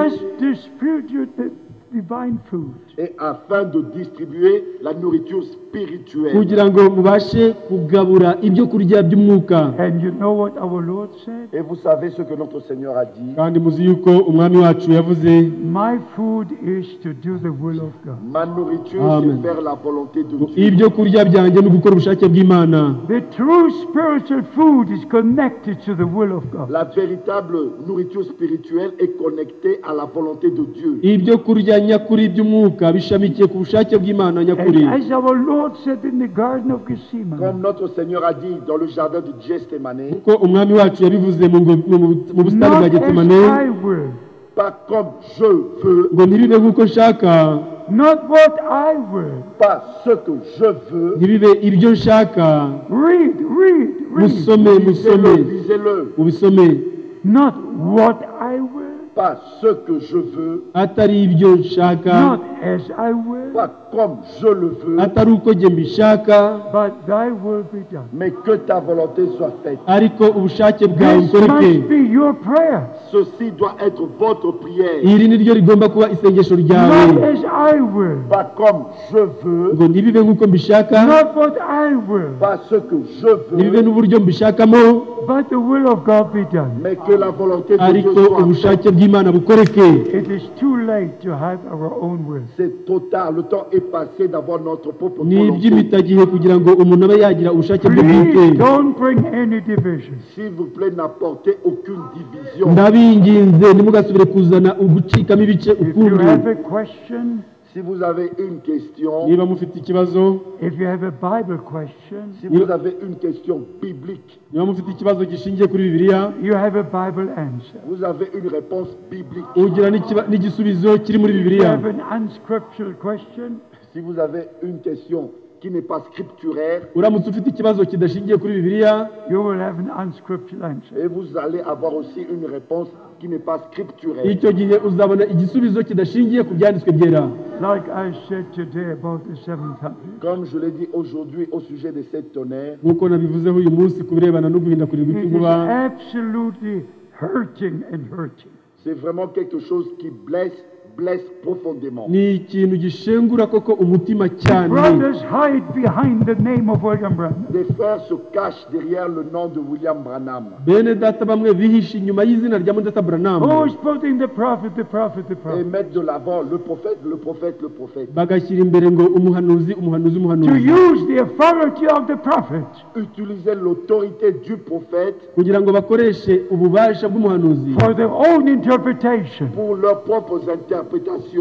just distribute the divine food. et afin de distribuer la nourriture spirituelle. kugira ngo mubashe kugabura ibyo kurya by'umwuka And you know what our Lord said? Et vous savez ce que notre Seigneur a dit. kandi muzi yuko umwami wacu yavuze My food is to do the will of God. Ma nourriture, Amen. c'est faire la volonté de ngo Dieu. ibyo kurya byanjye ni ugukora ubushake bw'imana The true spiritual food is connected to the will of God. La véritable nourriture spirituelle est connectée à la volonté de Dieu. ibyo kurya nyakuri by'umwuka bishamikiye ku bushake bw'imana nyakuri And as our Lord said in the Garden of Gethsemane, Comme notre Seigneur a dit dans le jardin de Gethsemane, ko umwami wacu yabivuze mu ngo- mu- mu- mu busitani not bwa as getsemane I will, pas comme je veux, ngo ntibibe nk'uko nshaka not what I will. pas ce que je veux. ntibibe ibyo nshaka Read, read, read. musome musome Lisez-le, lisez-le. ubisome Not what I will, Pas ce que je veux, atari ibyo nshaka not as I will, pas comme je le veux, atari uko njye mbishaka but thy will be done. mais que ta volonté soit faite. ariko ubushake bwawe This ukoreke must be your prayer. Ceci doit être votre prière. iri ni ryo rigomba kuba isengesho ryawe Not as I will, Pas comme je veux, ngo ntibibe nk'uko mbishaka not what I will, pas ce que je ntibibe veux, n'uburyo mbishakamo but the will of God be done. mais que la volonté de ariko Dieu soit faite. ubushake bw'imana bukoreke It is too late to have our own will. C'est total, le temps est passé d'avoir notre propre ni volonté. iby'imitagihe kugira ngo umuntu abe yagira ubushake bwe bwite Please don't bring any divisions. S'il vous plaît, n'apportez aucune division. ndabinginze ntimugasubire kuzana ugucikamo ibice If you ukundi have a question, Si vous avez une question, niba mufite ikibazo if you have a Bible question, si vous avez une question biblique, niba mufite ikibazo gishingiye kuri bibiliya you have a Bible answer. vous avez une réponse biblique. ugira n'ikiba- n'igisubizo kiri muri If you bibiliya have an unscriptural question, Si vous avez une question qui n'est pas scripturaire, uramutse ufite ikibazo kidashingiye kuri bibiliya you will have an unscriptural answer. et vous allez avoir aussi une réponse qui n'est pas scripturaire. icyo gihe uzabona igisubizo kidashingiye ku byanditswe byera Like I said today about the seven tongues, Comme je l'ai dit aujourd'hui au sujet de sept tonnerres, nk'uko nabivuzeho uyu munsi ku birebana no guhindakurirwa it is icyuba absolutely hurting and hurting. c'est vraiment quelque chose qui blesse, blesse profondément. ni ikintu gishengura koko umutima cyane Brothers hide behind the name of William Branham. Des frères se cachent derrière le nom de William Branham. bene data bamwe bihishe inyuma y'izina rya mudata buranamu Who is putting the prophet, the prophet, the Et prophet? mettre de l'avant le prophète, le prophète, le prophète. bagashyira imbere ngo umuhanuzi umuhanuzi To umuhanuzi use the authority of the prophet Utiliser l'autorité du prophète kugira ngo bakoreshe ububasha bw'umuhanuzi for their own interpretation. pour leurs propres interprétations.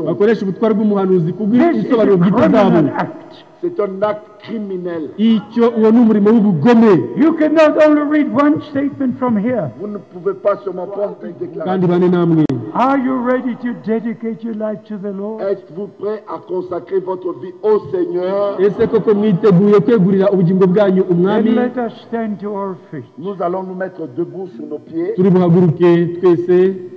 bakoreshe ubutwari bw'umuhanuzi This is a kubw'ibisobanuro bwite zabo criminal act. C'est un acte criminel. icyo uwo ni umurimo w'ubugome You cannot only read one statement from here. Vous ne pouvez pas seulement prendre une déclaration. kandi bane namwe Are you ready to dedicate your life to the Lord? Êtes-vous prêt à consacrer votre vie au Seigneur ese koko mwiteguye kwegurira ubugingo bwanyu umwami Then let us stand to our feet. Nous allons nous mettre debout sur nos pieds. turi buhaguruke twese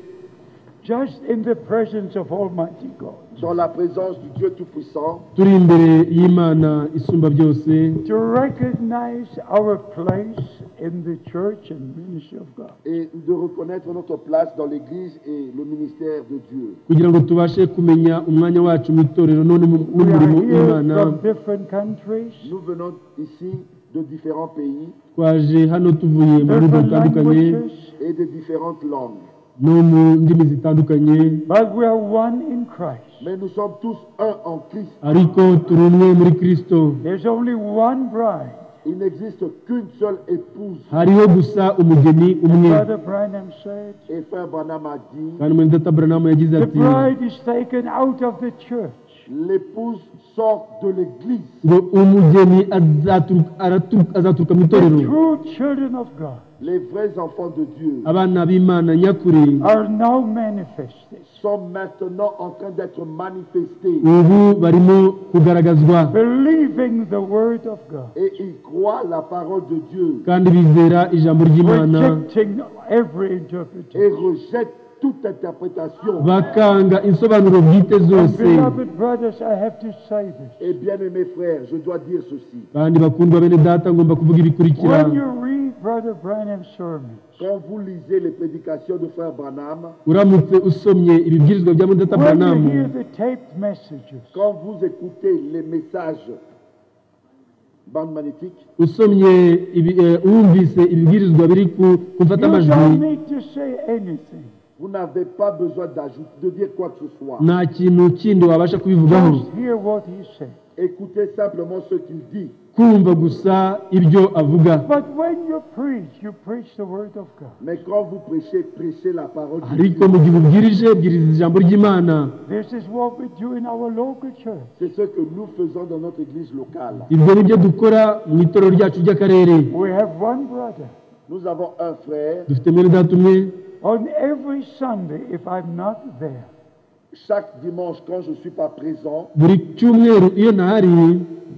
Just in the presence of Almighty God. dans la présence du Dieu Tout-Puissant turi imbere y'imana isumba byose To recognize our place in the church and ministry of God. et de reconnaître notre place dans l'Église et le ministère de Dieu. kugira ngo tubashe kumenya umwanya wacu mu itorero none mu- We are n'umurimo here w'imana from different countries, Nous venons ici de différents pays twaje hano tuvuye mu bihugu different bitandukanye languages, et de différentes langues. no mu ndimi zitandukanye but we are one in Christ. Mais nous sommes tous un en Christ. ariko turi umwe muri kristo There's only one bride. Il n'existe qu'une seule épouse. hariho gusa umugeni umwe Brother Branham said, Et Frère Branham a dit, kandi muri data buranamu yagize The ati bride is taken out of the church. l'épouse sort de l'Église. ngo umugeni azaturuka- araturuka- azaturuka mu The itorero true children of God Les vrais enfants de Dieu abana b'imana nyakuri are now manifested. sont maintenant en train d'être manifestés. ubu barimo kugaragazwa believing the word of God, Et ils croient la parole de Dieu kandi bizera ijambo ry'imana rejecting every interpretation. et rejettent toute interprétation. bakanga insobanuro bwite zose Beloved brothers, I have to say this. Et bien-aimés frères, je dois dire ceci. kandi bakundwa bene data ngomba kuvuga ibikurikira When you read Brother Branham's sermon, Quand vous lisez les prédications de frère Branham, uramutse usomye ibibwirizwa bya mudata when you buranamu hear the taped messages, quand vous écoutez les messages, bande magnétique, usomye ibi- eh, wumvise ibibwirizwa biri ku ku you don't mfatamajwi need to say anything. vous n'avez pas besoin d'ajouter, de dire quoi que ce soit. nta kintu kindi wabasha kubivugaho Just hear what he said. Écoutez simplement ce qu'il dit. kumva gusa ibyo avuga But when you preach, you preach the word of God. Mais quand vous prêchez, prêchez la parole de ariko Dieu. mu gihe ubwirije bwiriza ijambo ry'imana This is what we do in our local church. C'est ce que nous faisons dans notre église locale. ibyo ni byo dukora mu itorero ryacu ry'akarere We have one brother. Nous avons un frère. dufite mwene data umwe On every Sunday, if I'm not there, Chaque dimanche, quand je ne suis pas présent, buri cyumweru iyo ntahari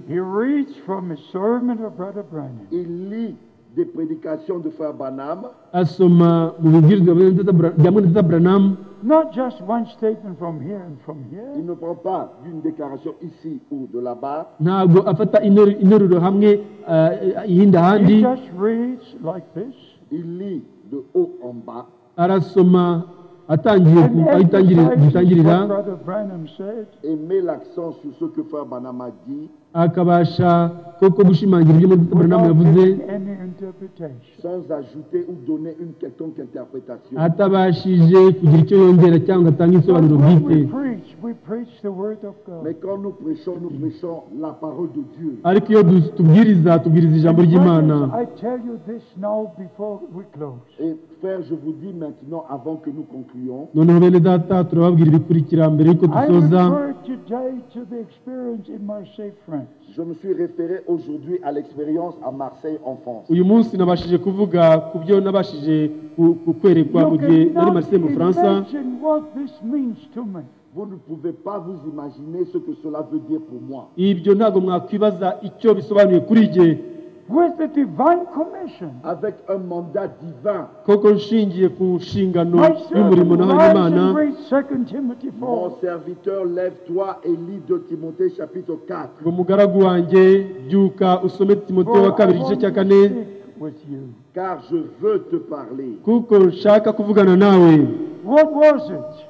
He reads from a sermon of Brother Branham. il lit des prédications de Frère Branham, asoma mu bibwirizwa bya Mutata Bra- bya Mutata Branham Not just one statement from here and from il here. ne prend pas d'une déclaration ici ou de là-bas, ntabwo afata interuro- interuro hamwe ah, ihindi ahandi He just reads like this il lit de haut en bas arasoma atangiye and ku- aho itangirira emphasizes gitangirira what Brother Branham said. et met l'accent sur ce que Frère Branham a dit akabasha koko gushimangira ibyo Mutata Branham without yavuze giving any interpretation. sans ajouter ou donner une quelconque interprétation. atabashije kugira icyo yongera cyangwa atanga But isobanuro when bwite we preach, we preach the word of Mais God. quand nous prêchons, nous prêchons la parole de Dieu. ariko iyo du- tubwiriza tubwiriza ijambo ry'imana Brothers, I tell you this now before we close. Et frère, je vous dis maintenant, avant que nous concluions, noneho bene data turababwira ibikurikira mbere y'uko I dusoza refer today to the experience in Marseille, France. je me suis référé aujourd'hui à l'expérience à Marseille en France. uyu munsi nabashije kuvuga ku byo nabashije ku- ku- kwerekwa mu You gihe nari cannot marise mu bufaransa imagine what this means to me. Vous ne pouvez pas vous imaginer ce que cela veut dire pour moi. ibyo ntabwo mwakwibaza icyo bisobanuye kuri jye With the divine commission, Avec un mandat divin, koko nshingiye ku nshingano my y'umurimo servant nahawe rise imana and read 2 Timothy mon 4. serviteur, lève-toi et lis 2 Timothée chapitre 4. ngo mugaragu wanjye byuka usome For timoteyo I wa kabiri igice want cya to kane speak with you. Car je veux te parler. kuko nshaka kuvugana nawe What was it?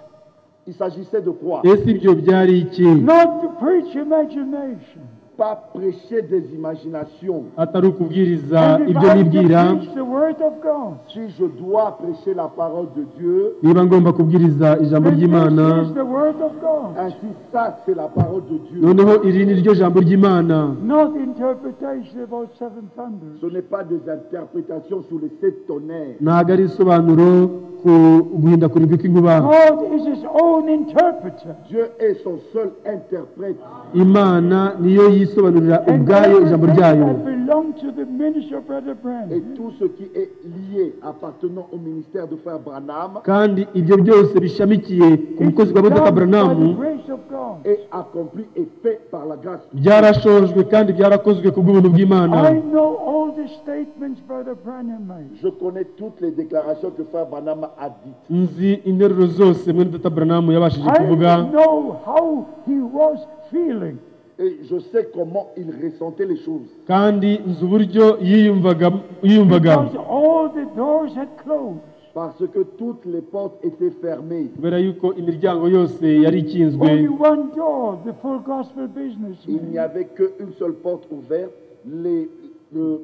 Il s'agissait de quoi ese ibyo byari iki Not to preach imagination. Pas prêcher des imaginations. atari ukubwiriza And if ibyo I nibwira can preach the word of God, Si je dois prêcher la parole de Dieu, niba ngomba kubwiriza ijambo then ry'imana this is the word of God, ainsi ça, c'est la parole de Dieu. noneho iri ni ryo jambo ry'imana not interpretation about seven thunders. Ce n'est pas des interprétations sur les sept tonnerres. ntabwo ari isobanuro ku guhinda kuribwa kw'inkuba God is his own interpreter. Dieu est son seul interprète. imana niyo yisobanurira And ubwayo ijambo everything ryayo that belonged to the ministry of Brother Et Branham tout ce qui est lié appartenant au ministère de Frère Branham kandi ibyo byose bishamikiye ku mukozi is wa done mutaka by buranamu the grace of God. est accompli et fait par la grâce. byarashojwe kandi byarakozwe ku bw'ubuntu bw'imana I know all the statements Brother Branham made. Je connais toutes les déclarations que Frère Branham a dites. nzi interuro zose mwene data buranamu yabashije I kuvuga know how he was feeling. Et je sais comment il ressentait les choses. kandi nzi uburyo yiyumvaga yiyumvaga Because all the doors had closed. Parce que toutes les portes étaient fermées. kubera yuko imiryango yose yari ikinzwe Only one door, the full gospel business. Il n'y avait qu'une seule porte ouverte, les, le-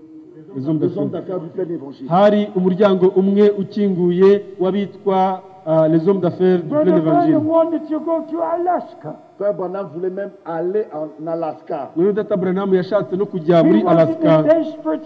Les hommes les hommes d'affaires. d'affaires du plein évangile. hari umuryango umwe ukinguye w'abitwa ah, les hommes d'affaires du plein Brother evangile Branham wanted to go to Alaska. Frère Branham voulait même aller en Alaska. mwene data buranamu yashatse no kujya muri He was in alaska a desperate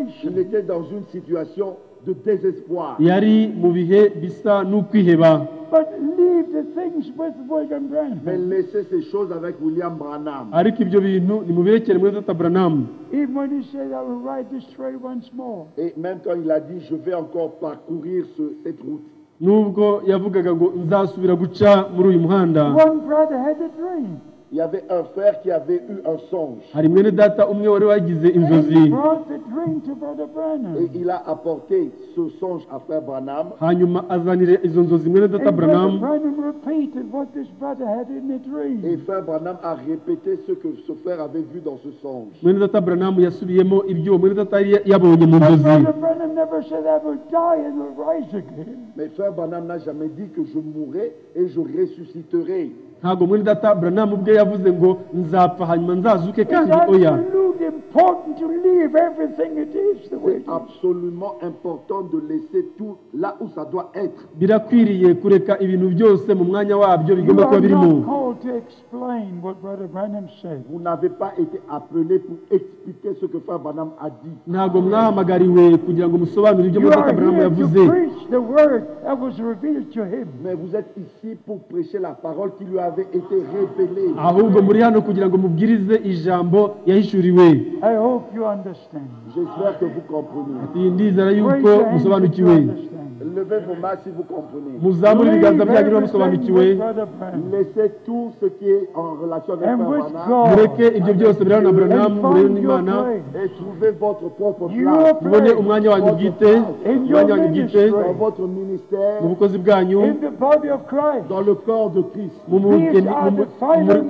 Il situation. était dans une situation de désespoir. yari mu bihe bisa n'ukwiheba But leave the things with William Branham. Mais laissez ces choses avec William Branham. ariko ibyo bintu nimubirekere mwene data buranamu Even when he said, I will ride this trail once more. Et même quand il a dit, je vais encore parcourir ce- cette route, nubwo yavugaga ngo nzasubira guca muri uyu muhanda One brother had a dream. il y avait un frère qui avait eu un songe. hari mwene data umwe wari wagize And inzozi he brought the dream to Brother Et Branham. il a apporté ce songe à frère Branham. hanyuma azanire izo nzozi mwene data And Brother buranamu Branham repeated what this brother had in the Et dream. frère Branham a répété ce que ce frère avait vu dans ce songe. mwene data buranamu yasubiyemo ibyo mwene data yari yabonye mu But nzozi Brother Branham never said, I will die and will rise again. Mais frère Branham n'a jamais dit que je mourrai et je ressusciterai. ntabwo mwene data buranamu ubwe yavuze ngo nzapfa hanyuma nzazuke It's kandi oya absolutely important to leave everything it is the way C'est it is. absolument important de laisser tout là où ça doit être. birakwiriye kureka ibintu byose mu mwanya wabyo You bigomba are kuba birimo not called to explain what Brother Branham said. Vous n'avez pas été appelé pour expliquer ce que frère Branham a dit. ntabwo mwahamagariwe kugira ngo musobanure ibyo You mwene are data buranamu here yavuze to preach the word that was revealed to him. Mais vous êtes ici pour prêcher la parole qui lui avait été révélée. ahubwo muri hano kugira ngo mubwirize ijambo yahishuriwe I hope you understand. J'espère que vous comprenez. iyi ndizera Raise y'uko your hand if you musobanukiwe understand. Levez vos mains si vous comprenez. muzamure ibiganza byanyu niba Leave everything musobanukiwe with Brother Branham. Laissez tout tout ce qui est en relation avec And Frère with Branham God. mureke ibyo byose birana na burahamu And murebe find your n'imana place. et trouvez votre propre You place are- mubone umwanya wanyu bwite In your umwanya wanyu bwite ministry. dans votre ministère, mu bukozi bwanyu In the body of Christ. dans le corps de Christ. mu mugeni- mu mu- mu mu-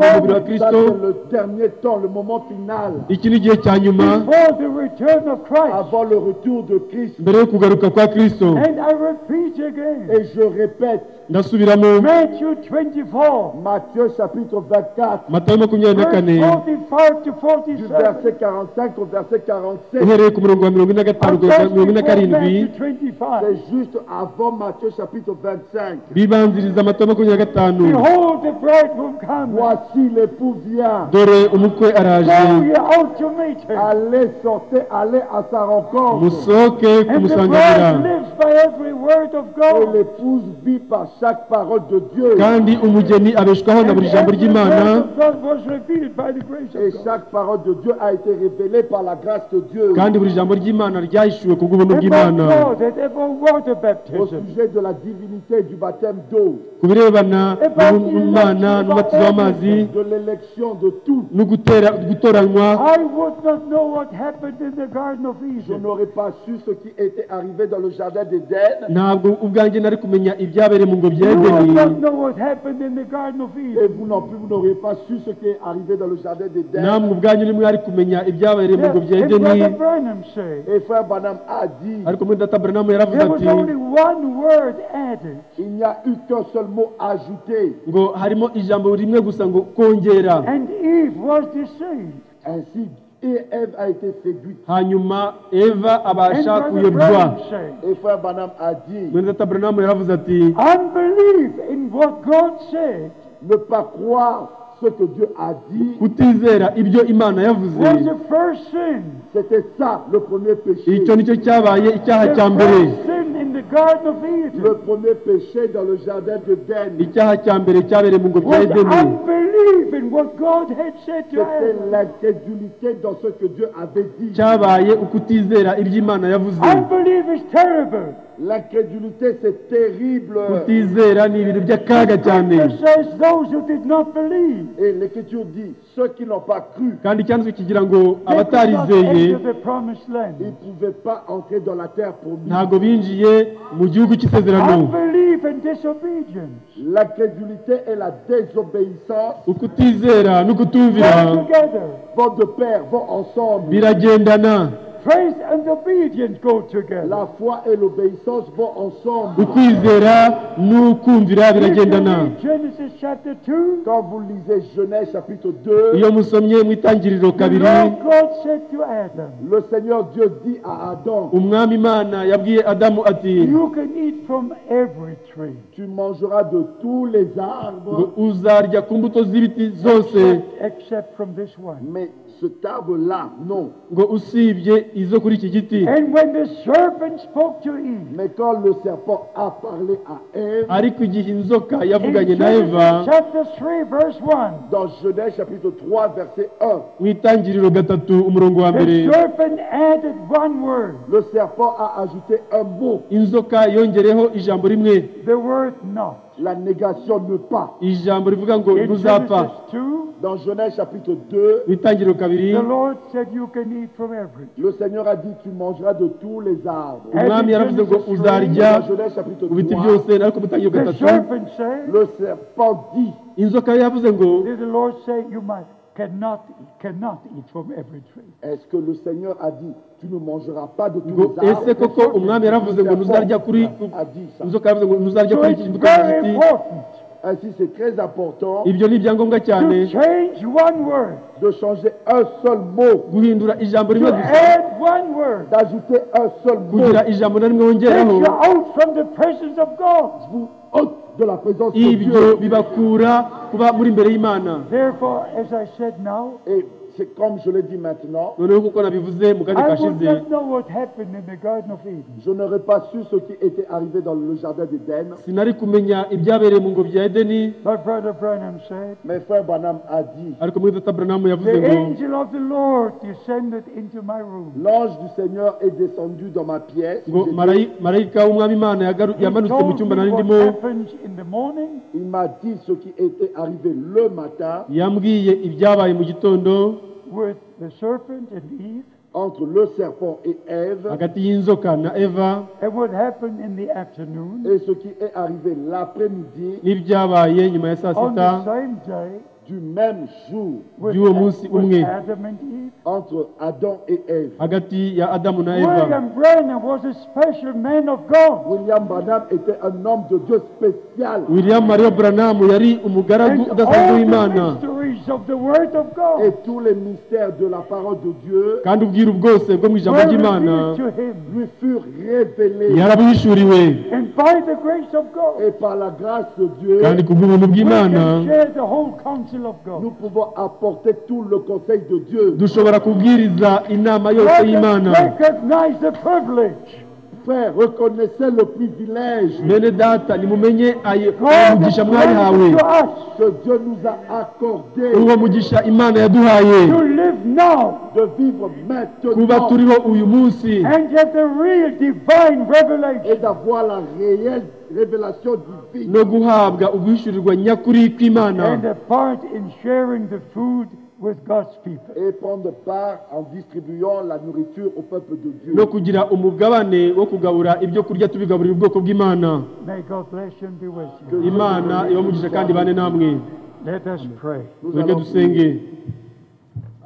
mu mubiri wa Ça, kirisito c'est le dernier temps, le moment final, iki ni igihe cya nyuma Before the return of Christ. avant le retour de Christ. mbere yo kugaruka kwa kristo And I repeat again. Et je répète, ndasubiramo Matthew 24. Matthieu chapitre 24, matayo makumyabiri na kane Verse 45 to 47. du verset 45 au verset 47. uhereye ku murongo wa mirongo ine na gatanu kugeza ku mirongo ine na karindwi Matthew 25. C'est juste avant Matthieu chapitre 25. bibanziriza amata makumyabiri na gatanu Behold, the bridegroom comes. Voici l'époux vient. dore umukwe Go araje ye out to meet him. Allez sortez, allez à sa rencontre. musohoke And the bride kumusanganira lives by every word of Et God. l'épouse vit par chaque parole de Dieu. kandi umugeni abeshwaho na And buri jambo every ry'imana word of God was revealed by the grace Et of God. chaque parole de Dieu a été révélée par la grâce de Dieu kandi buri jambo ry'imana ryahishuwe ku bw'ubuntu About bw'imana God and about water au baptism. sujet de la divinité et du baptême d'eau, ku birebana n'ubumana n'umubatizo w'amazi de l'élection de tout. no gutera- gutoranywa I would not know what happened in the Garden of Je Eden. n'aurais pas su ce qui était arrivé dans le jardin d'Éden ntabwo ubwanjye nari kumenya ibyabereye mu ngobyi ya You would edeni not know what happened in the Garden of et Eden. vous non plus, vous n'auriez pas su ce qui est arrivé dans le jardin namwe d'Éden. ubwanyu nimwe ari kumenya ibyabereye mu ngobyi ya And edeni Brother Branham said, Et frère Banham a dit, ariko muri data buranamu yaravuze there was ati only one word added. il n'y a eu qu'un seul mot ajouté. ngo harimo ijambo rimwe gusa ngo kongera And Eve was deceived. Ainsi, et Ève a été séduite. hanyuma eva And abasha Brother kuyobywa Branham said, Et frère Banham a dit, muri data buranamu yaravuze ati unbelief in what God said ne pas croire ce que Dieu a dit, kutizera ibyo imana yavuze was the first sin. c'était ça le premier péché. icyo nicyo cyabaye icyaha The cya mbere first sin in the Garden of Le Eden premier péché dans le jardin d'Éden, icyaha cya mbere cyabereye mu ngobyi ya was edeni unbelief in what God had said to C'était Adam. l'incrédulité dans ce que Dieu avait dit. cyabaye ukutizera ibyo imana yavuze Unbelief is terrible. L'incrédulité, c'est terrible. kutizera ni ibintu by'akaga cyane It says those who did not believe Et l'Écriture dit, ceux qui n'ont pas cru, kandi icyanditswe kigira ngo they could not abatarizeye enter the promised ils land. ne pouvaient pas entrer dans la terre promise. ntabwo binjiye mu gihugu cy'isezerano Unbelief and disobedience L'incrédulité et la désobéissance ukutizera n'ukutumvira go together. vont de pair, vont ensemble. biragendana Faith and obedience go together. La foi et l'obéissance vont ensemble. ukwizera n'ukumvira If you biragendana read Genesis chapter 2, Quand vous lisez Genèse chapitre 2, iyo musomye mu itangiriro the kabiri Lord God said to Adam, le Seigneur Dieu dit à Adam, umwami imana yabwiye adamu ati You can eat from every tree, tu mangeras de tous les ngo arbres, uzarya ku mbuto z'ibiti zose except, except from this one. mais cet arbre-là, non. ngo usibye izo kuri iki giti And when the serpent spoke to Eve, Mais quand le serpent a parlé à Ève, ariko igihe inzoka in yavuganye na eva Genesis chapter 3, verse 1, dans Genèse chapitre 3, verset 1, mu itangiriro gatatu umurongo wa mbere The serpent added one word, le serpent a ajouté un mot, inzoka yongereho ijambo rimwe the word not. la négation ne pas. ijambo rivuga ngo In ntuzapfa Genesis 2, Dans Genèse chapitre 2, mu itangiriro kabiri the Lord said you can eat from every. le Seigneur a dit, tu mangeras de tous les arbres. And umwami in yaravuze ngo Genesis three, uzarya Dans Genèse chapitre ku biti 3, byose ariko mu itangiriro The gatatu serpent said, le serpent dit, inzoka yavuze ngo did the Lord say you might cannot cannot eat from every tree? est-ce que le Seigneur a dit, tu ne mangeras pas de tous ngo les arbres ese koko umwami yaravuze ngo ntuzarya kuri ku- a dit ça. inzoka yavuze ngo ntuzarya So kuri it's iki mbuto very z'igiti important Ainsi, c'est très important ibyo ni ibyangombwa cyane to change one word, de changer un seul mot, guhindura ijambo to rimwe gusa add one word. d'ajouter un seul mot, kugira ijambo na rimwe Take wongeraho you out from the presence of God. vous ôte de la présence de ibyo Dieu. bibakura kuba muri imbere y'imana Therefore, as I said now, Et c'est comme je le dis maintenant, noneho kuko nabivuze mu kanya I would kashize not know what happened in the Garden of Eden. je n'aurais pas su ce qui était arrivé dans le jardin d'Éden. sinari kumenya ibyabereye mu ngobyi ya edeni But Brother Branham said, Mais frère Branham a dit, ariko muri data buranamu yavuze The ngo angel of the Lord descended into my room. l'ange du Seigneur est descendu dans ma pièce. ngo marayi- marayika w'umwami imana yagaru- He yamanutse mu told cyumba me nari what ndimo happens in the morning, Il m'a dit ce qui était arrivé le matin yambwiye ibyabaye mu gitondo with the serpent and Eve, entre le serpent et Ève hagati y'inzoka na eva and what happened in the afternoon et ce qui est arrivé l'après-midi n'ibyabaye nyuma ya saa on sita the same day du même jour with, By'uwo munsi with umwe. Adam and Eve. entre Adam et Ève. hagati ya adamu na eva William Branham was a special man of God. William Branham était un homme de Dieu spécial william mario buranamu yari umugaragu And udasanzwe all the w'imana mysteries of the Word of et God tous les mystères de la parole de Dieu kandi ubwiru bwose bwo mu were ijambo ry'imana revealed to him. lui furent révélés yarabuhishuriwe And by the grace of God, et par la grâce de Dieu kandi ku bw'ubuntu we bw'imana can share the whole counsel of God. nous pouvons apporter tout le conseil de Dieu. dushobora kubwiriza inama yose Let us y'imana recognize the privilege. Frère, reconnaissez le privilège bene data nimumenye ayo ayo God has mugisha granted to mwayihawe us que Dieu nous a accordé uwo mugisha imana yaduhaye to live now de vivre kuba maintenant turiho uyu munsi and have the real divine revelation et d'avoir la réelle révélation divine no guhabwa uguhishurirwa nyakuri and kw'imana a part in sharing the food with God's people. et prendre part en distribuant la nourriture au peuple de Dieu. no kugira umugabane wo kugabura ibyo kurya tubigaburira ubwoko bw'imana May God bless you and be with you. imana ibamugisha kandi bane namwe Let us pray. Nous tureke allons dusenge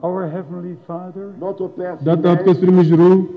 Our Heavenly Father, Notre Père data wa céleste, twese uri mu ijuru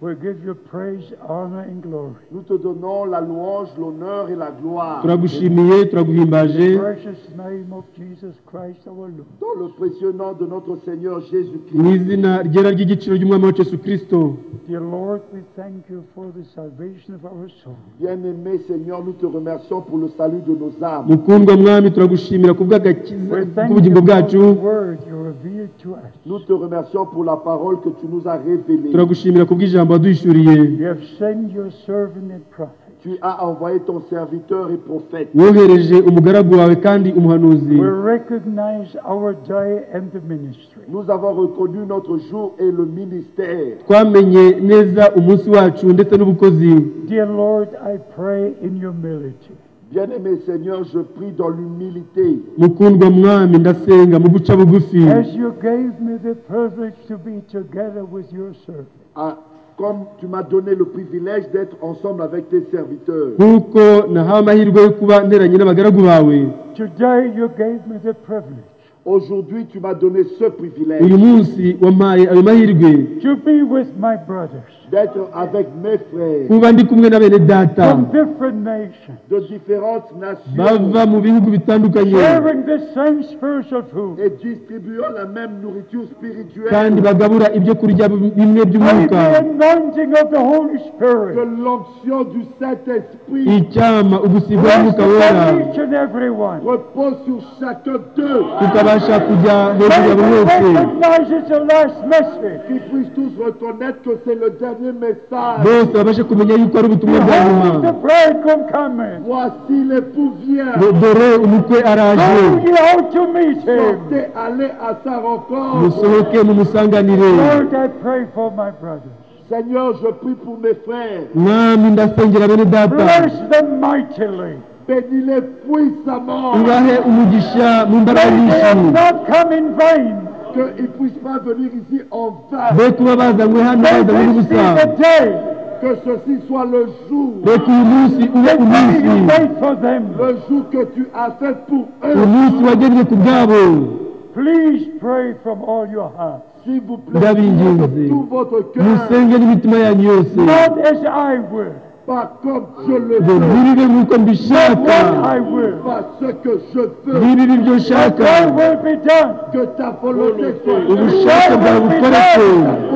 we give you praise, honor, and glory. nous te donnons la louange, l'honneur et la gloire. turagushimiye turaguhimbaje Precious name of Jesus Christ our Lord. Dans le précieux nom de notre Seigneur mu Jésus-Christ. izina ryera ry'igiciro ry'umwami wa yesu kirisito Dear Lord, we thank you for the salvation of our soul. Bien-aimé Seigneur, nous te remercions pour le salut de nos âmes. mukundwa mwami turagushimira ku We bw'agakiza thank you bw'ubugingo for bwacu the word you revealed to us. Nous te remercions pour la parole que tu nous as révélée. turagushimira ku bw'ijambo waduhishuriye You have sent your servant and prophet. Tu as envoyé ton serviteur et prophète. wohereje umugaragu wawe kandi umuhanuzi We recognize our day and the ministry. Nous avons reconnu notre jour et le ministère. twamenye neza umunsi wacu ndetse n'ubukozi Dear Lord, I pray in humility Bien-aimé Seigneur, je prie dans l'humilité. mukundwa mwami ndasenga mu guca bugufi as you gave me the privilege to be together with your servant. à- comme tu m'as donné le privilège d'être ensemble avec tes serviteurs. nk'uko nahawe amahirwe yo kuba nteranye n'abagaragu bawe Today you gave me the privilege Aujourd'hui, tu m'as donné ce uyu privilège munsi wampaye ayo mahirwe to be with my brothers d'être avec mes frères kuba ndi kumwe na bene data from different nations, de différentes bava nations mu bihugu bitandukanye sharing the same spiritual food. et distribuant la même nourriture kandi spirituelle. bagabura ibyo kurya bimwe By by'umwuka the anointing of the Holy Que Spirit. l'onction du Saint-Esprit icyama ugusigwa Rest n'umwuka wera upon each and every one. repose sur chacun d'eux, tukabasha kujya hejuru ya buri wese recognize it's the last message. qu'ils puissent tous reconnaître que c'est le dernier message. bose babashe kumenya yuko ari ubutumwa bwa nyuma Behold, the bridegroom coming. Voici l'époux vient. Ngo dore umukwe araje Go ye out to meet him. Sortez, allez à sa rencontre. musohoke mumusanganire Lord, I pray for my brothers. Seigneur, je prie pour mes frères. mwami ndasengera bene data Bless them mightily. Bénis-les puissamment. ubahe umugisha mu mbaraga May they nyinshi have not come in vain. qu'ils ne puissent pas venir ici en vain. be kuba bazanywe hano May bazanywe this be n'ubusa the day Que ceci soit le jour, reka uyu munsi ube that umunsi you wait for them. le jour que tu as fait pour umunsi eux. wagenwe ku bwabo Please pray from all your heart. S'il vous plaît, Ndabinginze. de tout votre cœur, musenge n'imitima yanyu yose Not as I will, pas comme je le ngo veux, muribe nk'uko mbishaka what I will. pas ce que je veux, niba ibi byo But nshaka thy will be done. que ta volonté soit faite, ubushake bwawe bukoreke ta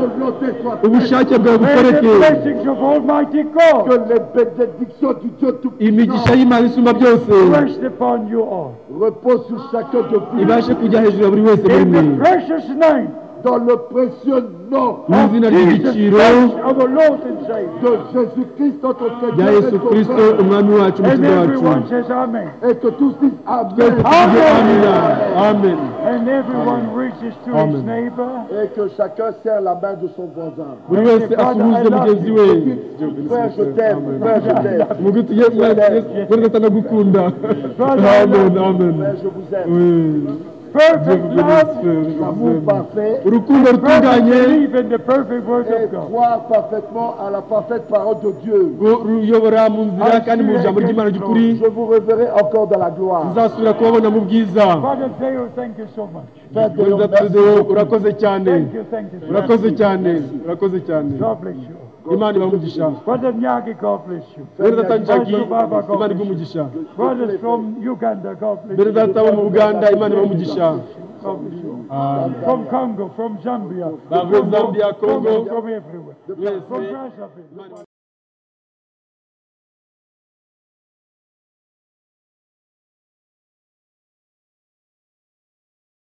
volonté soit faite, ubushake May bwawe the bukoreke blessings of Almighty God. que les bénédictions du Dieu imigisha Tout-Puissant y'imana isumba byose rest upon you all. reposent sur chacun de vous. ibashe kujya hejuru ya buri wese muri In mwe the precious name dans le précieux nom mu izina ry'igiciro our Lord and Savior. de Jésus-Christ, notre rya Seigneur yesu et kirisito Sauveur. umwami wacu And umukiza wacu everyone says Amen. Et que tous disent twese Amen. tujye amina amen And everyone reaches to his Amen. neighbor. Et que chacun serre la main de son voisin. buri wese asuhuze mugenzi we Frère, je t'aime. Frère, je t'aime. umugwi tugiye mwese atanagukunda amen amen Frère, je vous aime. Oui. Dieu Perfect vous bénisse, love. frère, je vous L'amour aime. parfait. urukundo Perfect rutunganye belief in the perfect word Et of God. croire parfaitement à la parfaite parole de Dieu. ru- ruyobora mu nzira kandi mu ijambo ry'imana ry'ukuri Je vous reverrai encore dans la gloire. uzasubira kubabona mu bwiza Father Theo, thank you so much. Frère Théo, Perezida merci Trudeau, beaucoup. urakoze cyane Thank you, thank you. so much. urakoze cyane urakoze cyane God bless you. imana ibamugisha Brother Nyagi, God bless you. bene data njagi Amen. imana igumusha Brothers from Uganda, God bless bene you. data bo mu buganda imana ibamugisha God bless you. Ah, From Congo, from Zambia. Bavre Zambia, Congo. From everywhere. From wese Brazzaville.